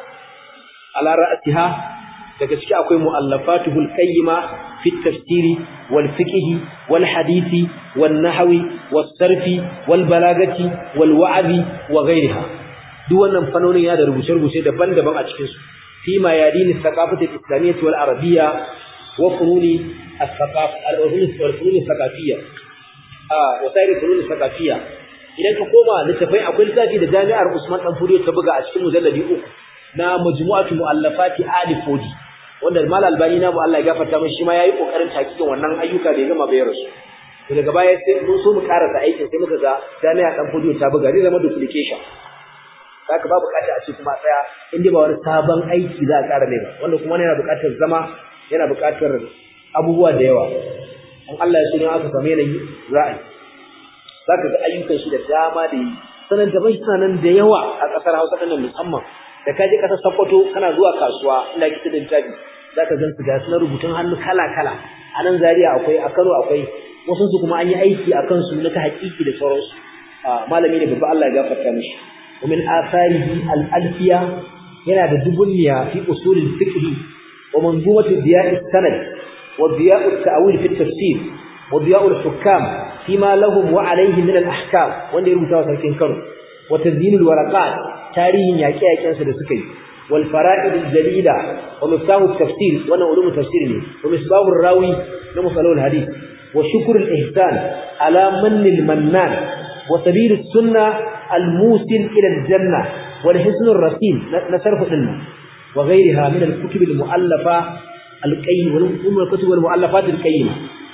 Speaker 1: ala ra'atiha daga ciki akwai mu'allafatuhul qayyima fi tafsiri wal fiqhi wal hadisi wan nahwi was sarfi wal balagati wal wa'zi wa ghayriha duk wannan fanonin ya da rubuce-rubuce daban-daban a cikin su fi ma yadini thaqafati al-islamiyyah wal arabiyya wa fununi al-thaqaf al-fununi al-thaqafiyya ah wa sayri fununi al-thaqafiyya idan ka koma littafai akwai littafi da jami'ar Usman dan Furiyo ta buga a cikin mujalladi uku na majmu'atu mu'allafati Ali Fodi wanda Mal Albani na mu Allah ya gafarta mishi shi ma yayi kokarin takikin wannan ayyuka da ya gama bayar su to daga baya sai mun so mu karasa aikin sai muka ga jami'a dan Fodiyo ta buga zai zama duplication saka ba bukata a ce kuma tsaya inda ba wani sabon aiki za a ƙara ne ba wanda kuma yana bukatar zama yana bukatar abubuwa da yawa in Allah ya so ne aka samu yanayi za a yi zaka ga ayyukan shi da dama da yi sanan da bai sanan da yawa a kasar Hausa din musamman da ka je kasar Sokoto kana zuwa kasuwa inda kike da tabi zaka gan su ga su na rubutun hannu kala kala a nan Zaria akwai a Kano akwai wasu su kuma an yi aiki akan su na ta haƙiƙi da sauransu malami ne babba Allah ya gafarta mishi ومن آثاره الألفية yana da dubunniya fi usulil fiqh wa manzumatu diya' as-sanad wa diya' at-ta'wil fi at-tafsir wa diya' al-hukam fima lahum wa alayhi min al-ahkam wanda ya rubuta sarkin Kano wa tazyin al-waraqat tarihin yaƙe-yaƙen sa da suka yi wal fara'id al-jalila wa miftahu at-tafsir wannan ulum tafsir ne wa misbahu ar-rawi na musalul hadith wa shukr al-ihsan ala man al-mannan wa sabil as-sunnah الموسل إلى الجنة والحسن الرسيم نصرف لنا وغيرها من الكتب المؤلفة القيمة والكتب المؤلفات القيمة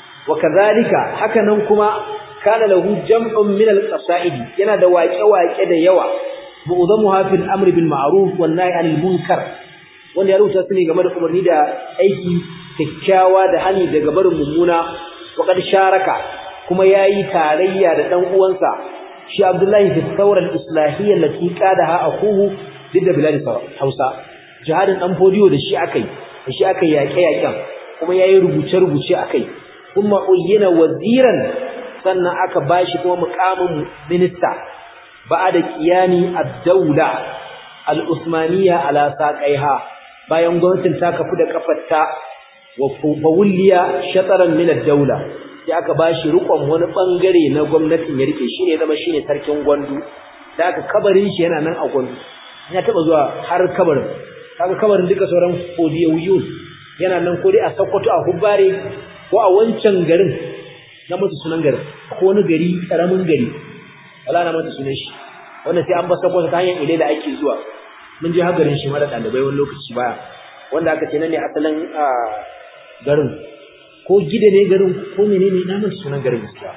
Speaker 1: وكذلك حكى ننكما كان له جمع من القصائد ينا دواجه واجه da yawa معظمها في الأمر بالمعروف والنهي عن المنكر wanda ya rubuta su ne game da umarni da aiki kyakkyawa da hani daga barin mummuna wa sharaka kuma yayi tarayya da dan uwansa shi Abdullahi fi thawra al-islahiyya allati qadaha akuhu didda bilad Hausa jihadin dan fodiyo da shi akai da shi akai yaƙe yaƙen kuma yayi rubuce rubuce akai kuma uyyina waziran sannan aka bashi kuma muqamin minista ba'da qiyami ad-dawla al-usmaniyya ala saqaiha bayan gwamnatin ta kafu da kafarta wa fawliya shataran min ad-dawla sai aka bashi rikon wani bangare na gwamnatin ya rike shine zama shine sarkin gwandu da aka kabarin shi yana nan a gwandu ya taba zuwa har kabarin kaga kabarin duka sauran fodiyawiyun yana nan ko dai a Sokoto a Hubbare ko a wancan garin na mutu sunan garin ko wani gari karamin gari wala na mutu sunan shi wanda sai an ba Sokoto ta hanyar ile da ake zuwa mun je hagarin shi mara dalibai wani lokaci baya wanda aka ce nan ne asalin garin ko gida ne garin ko menene na manta sunan garin gaskiya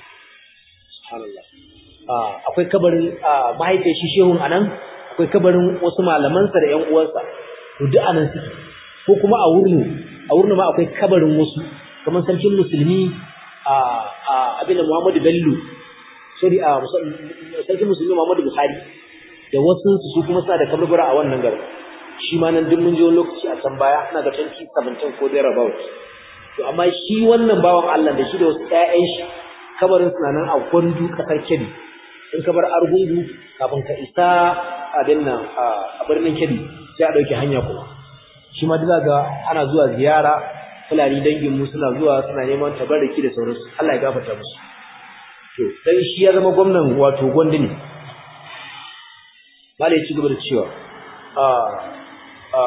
Speaker 1: subhanallah ah akwai kabarin mahaifiyar shi shehun anan akwai kabarin wasu malaman sa da ƴan uwansa to duk anan suke ko kuma a wurnu a wurnu ma akwai kabarin wasu kamar sarkin musulmi a a abin Muhammadu Bello sorry a sarkin musulmi Muhammadu Buhari da wasu su kuma suna da kaburbura a wannan garin shi ma nan duk mun je wani lokaci a can baya ina ga 2017 ko there about to amma shi wannan bawan Allah da shi da wasu ƴaƴan shi kabarin suna nan a gwandu kasar Kebbi in ka bar Argungu kafin ka isa abin nan a birnin Kebbi sai a dauke hanya kuma shi ma duk ga ana zuwa ziyara fulani dangin mu suna zuwa suna neman tabarraki da sauransu Allah ya gafarta musu to dan shi ya zama gwamnan wato Gondi ne malai ci gaba da cewa a a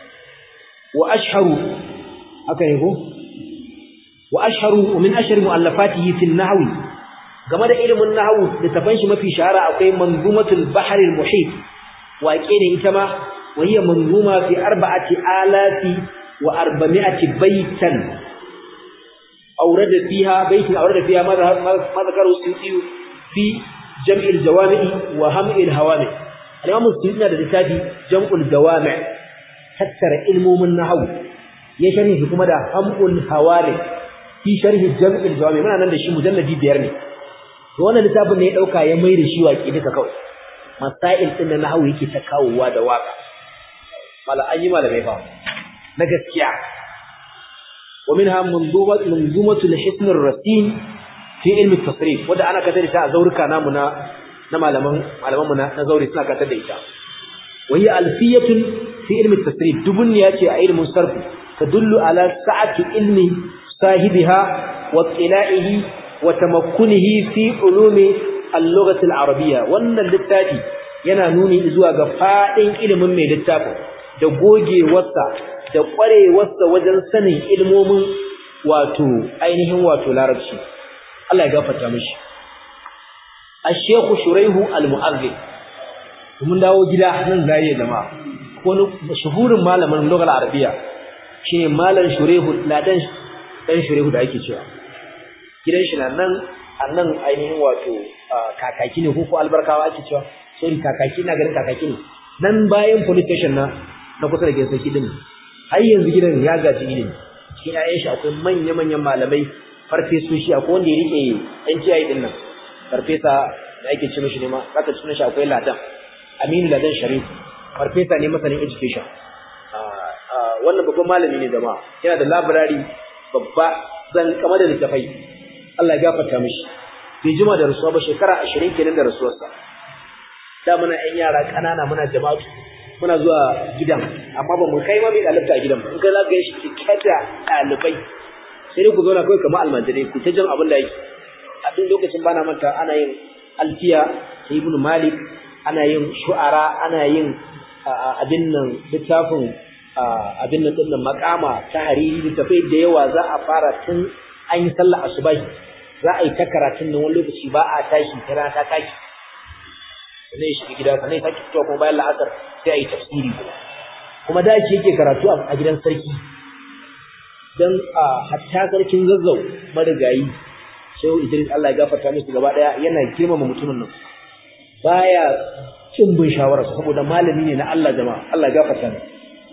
Speaker 1: wa ashharu haka ne ko wa ashharu min ashhar muallafatihi fi an-nahwi game da ilimin nahwu da tafan shi mafi shahara akwai manzumatul bahr al-muhit waƙe ne ita ma wa hiya manzuma fi arba'ati alati wa arba'ati baitan awrada fiha baitin awrada fiha ma ma zakaru suyuti fi jam'il jawami'i wa ham'il hawami al-imam suyuti da littafi jam'ul jawami' tattara ilmomin nahwu ya sharhi kuma da ham'ul hawami fi sharhi jam'il jawami' muna nan da shi mujalladi biyar ne to wannan littafin ne ya dauka ya mai da shi waƙi duka kawai masail din na nahwu yake ta kawowa da waka mala an yi malamai fa na gaskiya wa minha manzumat manzumatu al-hisn ar-rasin fi ilmi at-tasrif wanda ana kasar ta a zaurika namu na na malaman malaman mu na zauri suna kasar da ita wa hiya alfiyatun fi ilmi at-tasrif dubun ya ce a ilmin sarf tadullu ala sa'ati ilmi sahibiha wa tila'ihi wa tamakkunihi fi ulumi al-lughati al-arabiyya wannan littafi yana nuni zuwa ga fadin ilimin mai littafin da gogewarsa da ƙwarewarsa wajen sanin ilmomin wato ainihin wato larabci Allah ya gafarta mishi Ash-Sheikh Shuraihu Al-Mu'azzin mun dawo gida nan zariya jama'a wani shuhurin malamin lugar arabiya shine malam Shuraihu ladan dan Shuraihu da ake cewa gidan shi nan nan ainihin wato kakaki ne ko ko albarkawa ake cewa sorry kakaki na garin kakaki ne nan bayan police station na na kusa da gidan sarki din har yanzu gidan ya gaji ilimi cikin ƴaƴan shi akwai manya manyan malamai farfesoshi akwai wanda ya rike NTI din nan farfesa da ake ce mishi ne ma zaka ci shi akwai ladan Aminu Ladan Sharif farfesa ne masanin education wannan babban malami ne jama'a yana da library babba zan kama da littafai Allah ya gafarta mishi bai jima da rasuwa ba shekara 20 kenan da rasuwarsa da muna ƴan yara ƙanana muna jama'atu muna zuwa gidan amma ba mu kai ma mai ɗalibta a gidan ba in kai za ka yi shi cike da ɗalibai sai dai ku zauna kawai kamar almajirai ku ta jin abin da yake a duk lokacin bana manta ana yin alfiya ta ibnu malik ana yin shu'ara ana yin abin nan littafin abin nan dinnan makama ta hariri littafai da yawa za a fara tun an yi sallah asubahi za a yi ta karatun nan wani lokaci ba a tashi ta rana ta taki sannan ya shiga gida sannan ya sake fitowa kuma bayan la'asar sai a yi tafsiri kuma kuma da shi yake karatu a gidan sarki dan a hatta sarkin zazzau marigayi sai Idris Allah ya gafarta musu gaba daya yana girmama mutumin nan baya cin bin shawara saboda malami ne na Allah jama'a Allah ya gafarta mu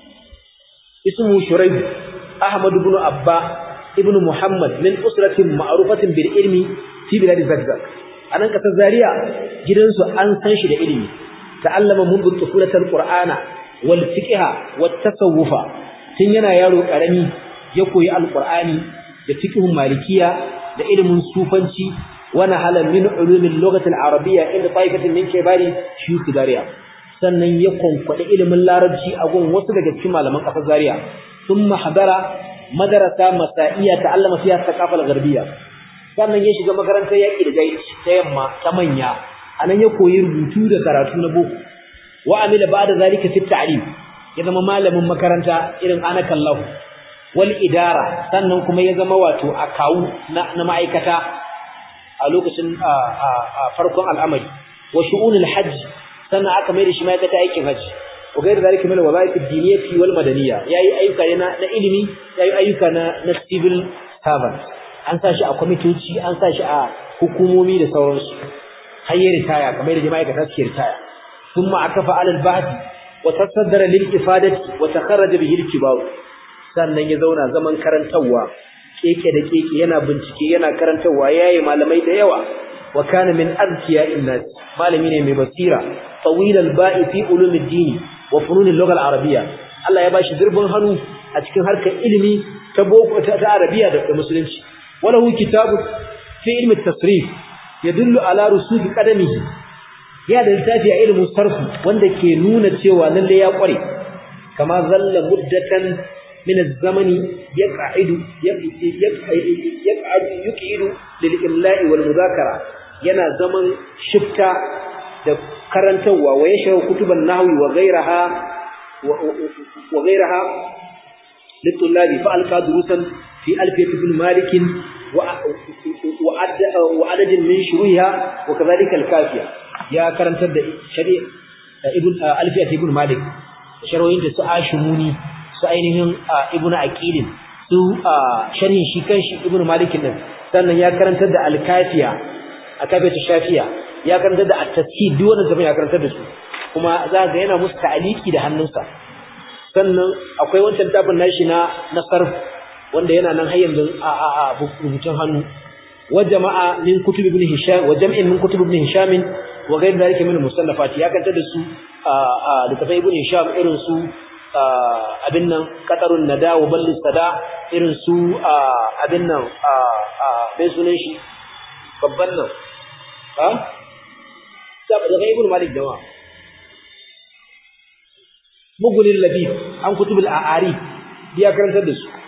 Speaker 1: ismu shuraib ahmad ibn abba ibn muhammad min usratin ma'rufatin bil ilmi fi bilad zagzag anan kasar zaria gidansu an san shi da ilimi ta'allama mundu tufulatul qur'ana wal fiqha wat tasawufa tun yana yaro karami ya koyi alqur'ani da fiqhun malikiya da ilimin sufanci wani halar min ulumin lokacin arabiya inda taifatin min kebari shi zaria sannan ya kwankwaɗi ilimin larabci a gun wasu daga cikin malaman ƙasar zaria sun mahadara madarasa masa'iya ta allama fiya ta kafal garbiya sannan ya shiga makarantar yaƙi da jahilci ta yamma ta manya a nan ya koyi rubutu da karatu na boko wa amila ba da zalika fi ta'lim ya zama malamin makaranta irin anakallahu wal idara sannan kuma ya zama wato akawu na, na ma'aikata a lokacin farkon al'amari wa shu'unul hajj sannan aka mai da shi ma'aikata aikin hajji wa gairu zalika min wazaif ad-diniyyah wal madaniyya yayi ayyuka na na ilimi yayi ayyuka na na civil servant an sa shi a kwamitoci an sa shi a hukumomi da sauransu har ya ritaya kamar da ma'aikata suke ritaya thumma akafa alal bahth wa tasaddara lil ifadati wa takharraja bihi al-kibar sannan ya zauna zaman karantawa keke da keke yana bincike yana karantawa yayi malamai da yawa wa kana min azkiya innas malami ne mai basira tawil al-ba'i fi ulum ad-din wa funun al-lugha al-arabiyya Allah ya bashi dirbin hannu a cikin harkar ilimi ta boko ta arabiya da musulunci wala hu kitabu fi ilmi at-tasrif yadullu ala rusuk qadamihi ya da littafi a ilimin sarfu wanda ke nuna cewa lalle ya kware kama zalla muddatan min az-zamani yaq'idu yaq'adu yuqidu lil imla'i wal mudhakara yana zaman shifta da karantawa wa yashra kutuban nahwi wa ghayraha wa ghayraha للطلاب فألقى دروسا في ألفية بن مالك وعدد من شروحها وكذلك الكافية يا كرنت شريع ابن ألفية ابن مالك شروحين su ashimuni su ainihin ibn aqilin su sharhin shi kanshi ibn malik din sannan ya karantar da al-kafiya akafiyatu shafiya ya karantar da at-tashid duk wannan zaman ya karantar da su kuma za ga yana musu ta'aliki da hannunsa sannan akwai wancan tafin nashi na na sarf wanda yana nan har yanzu a a a rubutun hannu wa jama'a min kutub ibn hisham wa jam'in min kutub ibn hisham wa ghayr dhalika min musannafat ya kanta da su a a littafai ibn hisham irin su abin nan qatarun nada wa ballis sada irin su abin nan a a bai sunan shi babban nan ha da ibn malik jama'a mugunin labib an kutubul a'ari ya karantar da su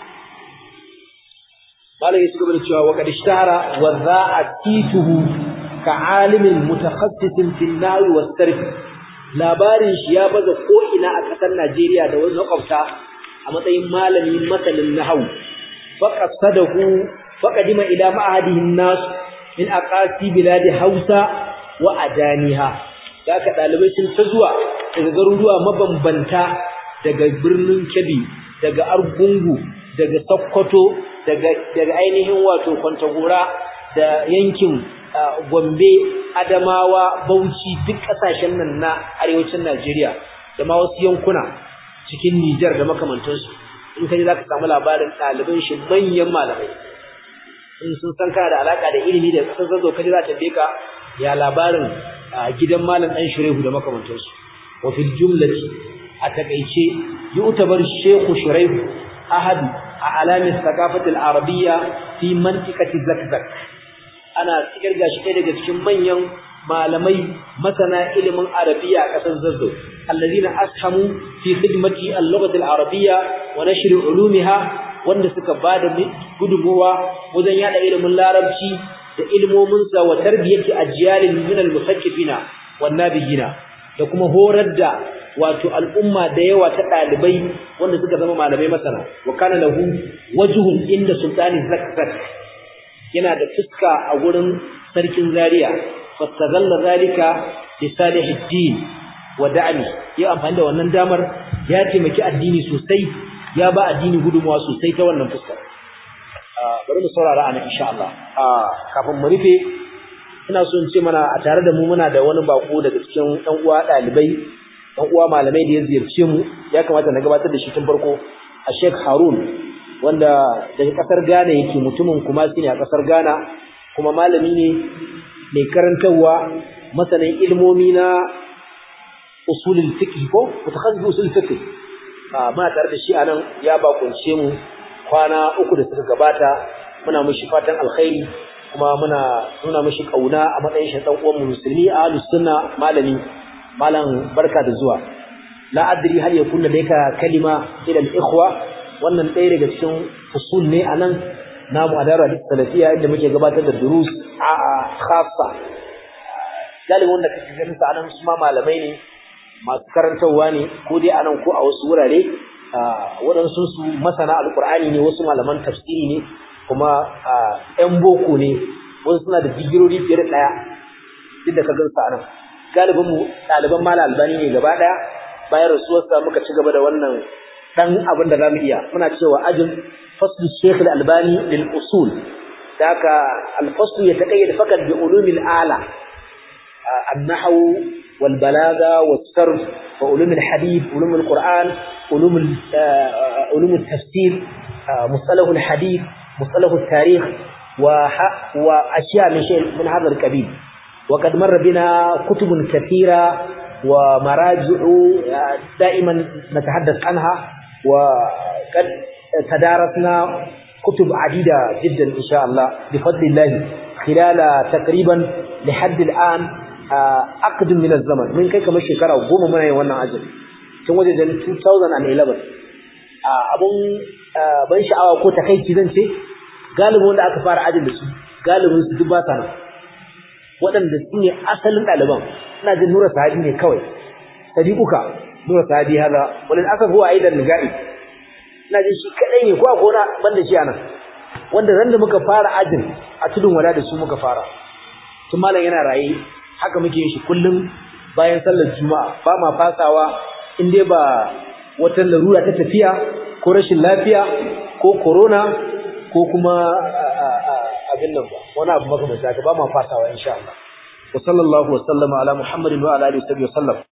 Speaker 1: malai su gaba da cewa wa qad ishtahara wa za'atituhu ka alimin mutakhassisin fil nahwi was sarf labarin shi ya baza ko ina a kasar Najeriya da wani makwabta a matsayin malami masanin nahwu faqasadahu faqadima ila ma'ahadihin nas min aqasi biladi Hausa wa adaniha da aka dalibai sun ta zuwa daga garuruwa mabambanta daga birnin Kebbi daga Argungu daga Sokoto daga daga ainihin wato Kwantagora da yankin Gombe Adamawa Bauchi duk kasashen nan na arewacin Najeriya da ma wasu yankuna cikin Nijar da makamantansu in kaje zaka samu labarin ɗaliban shi manyan malamai in sun san kana da alaka da ilimi da kasar zazo kaje za ta beka ya labarin gidan malam ɗan Shurehu da makamantansu وفي الجملة أتكيشي يعتبر الشيخ شريح أحد أعلام الثقافة العربية في منطقة زكزك أنا سيرجع شيء daga cikin manyan malamai masana ilimin arabiya a ƙasar Zazzau alladhina ashamu fi khidmati al-lughah al-arabiyya wa nashr ulumiha wanda suka bada gudunmuwa wajen yada ilimin larabci da ilmomin sa wa tarbiyati ajyalin min al-musakkifina wan nabiyina da kuma horar da wato al'umma da yawa ta dalibai wanda suka zama malamai masana wa kana lahu wajhun inda sultani zakzak yana da fuska a gurin sarkin zaria fastazalla zalika li salihiddin wa da'mi ya amfani da wannan damar ya taimaki addini sosai ya ba addini gudunmawa sosai ta wannan fuska bari mu saurara anan insha Allah kafin mu rufe ina so in ce mana a tare da mu muna da wani bako daga cikin ɗan uwa ɗalibai ɗan uwa malamai da ya ziyarce mu ya kamata na gabatar da shi tun farko a Sheikh Harun wanda daga ƙasar Ghana yake mutumin kuma ne a ƙasar Ghana kuma malami ne mai karantarwa masanin ilmomi na usulul fiqh ko mutakhassis usulul fiqh muna tare da shi anan ya bakunce mu kwana uku da suka gabata muna mushi fatan alkhairi kuma muna nuna mishi kauna a matsayin shi dan uwan musulmi ahlus sunna malami malam barka da zuwa la adri hal yakun ladayka kalima ila al-ikhwa wannan ɗaya daga cikin usul ne anan namu a darar salafiya inda muke gabatar da durus a khassa galibin wanda kake ganin sa anan su ma malamai ne masu karantarwa ne ko dai anan ko a wasu wurare waɗansu su masana alƙur'ani ne wasu malaman tafsiri ne kuma ‘yan boko ne wasu suna da digirori fiye da ɗaya duk da ka gan sa nan galibinmu ɗaliban mala albani ne gaba ɗaya bayan rasuwarsa muka ci gaba da wannan ɗan abin da za mu iya muna cewa ajin faslu shekul albani lil usul da haka alfaslu ya taƙayyada fakat bi ulumil ala annahu wal balaga was sarf وعلوم الحديث علوم القرآن علوم علوم التفسير مصطلح الحديث مصطلح التاريخ وأشياء من شيء من هذا القبيل وقد مر بنا كتب كثيرة ومراجع دائما نتحدث عنها وقد تدارسنا كتب عديدة جدا إن شاء الله بفضل الله خلال تقريبا لحد الآن أقدم من الزمن من كي كما شكرا وقوم من يوانا عجل tun wajen 2011 abun ban sha'awa ko takaici zan ce galibin wanda aka fara ajin da su galibin su duk ba sa nan waɗanda su ne asalin ɗaliban ina jin nura sahabi ne kawai sadiquka nura sahabi hada wani aka huwa aidan nigai ina jin shi kadai ne ko a kona banda shi anan wanda ran da muka fara ajin a tudun wada da su muka fara tun malam yana raye haka muke yin shi kullum bayan sallar juma'a ba ma fasawa in dai ba wata larura ta tafiya ko rashin lafiya ko corona ko kuma abin nan ba wani abu makamanta ka ba ma fasawa insha Allah wa sallallahu wa sallama ala muhammadin wa ala alihi wa sallam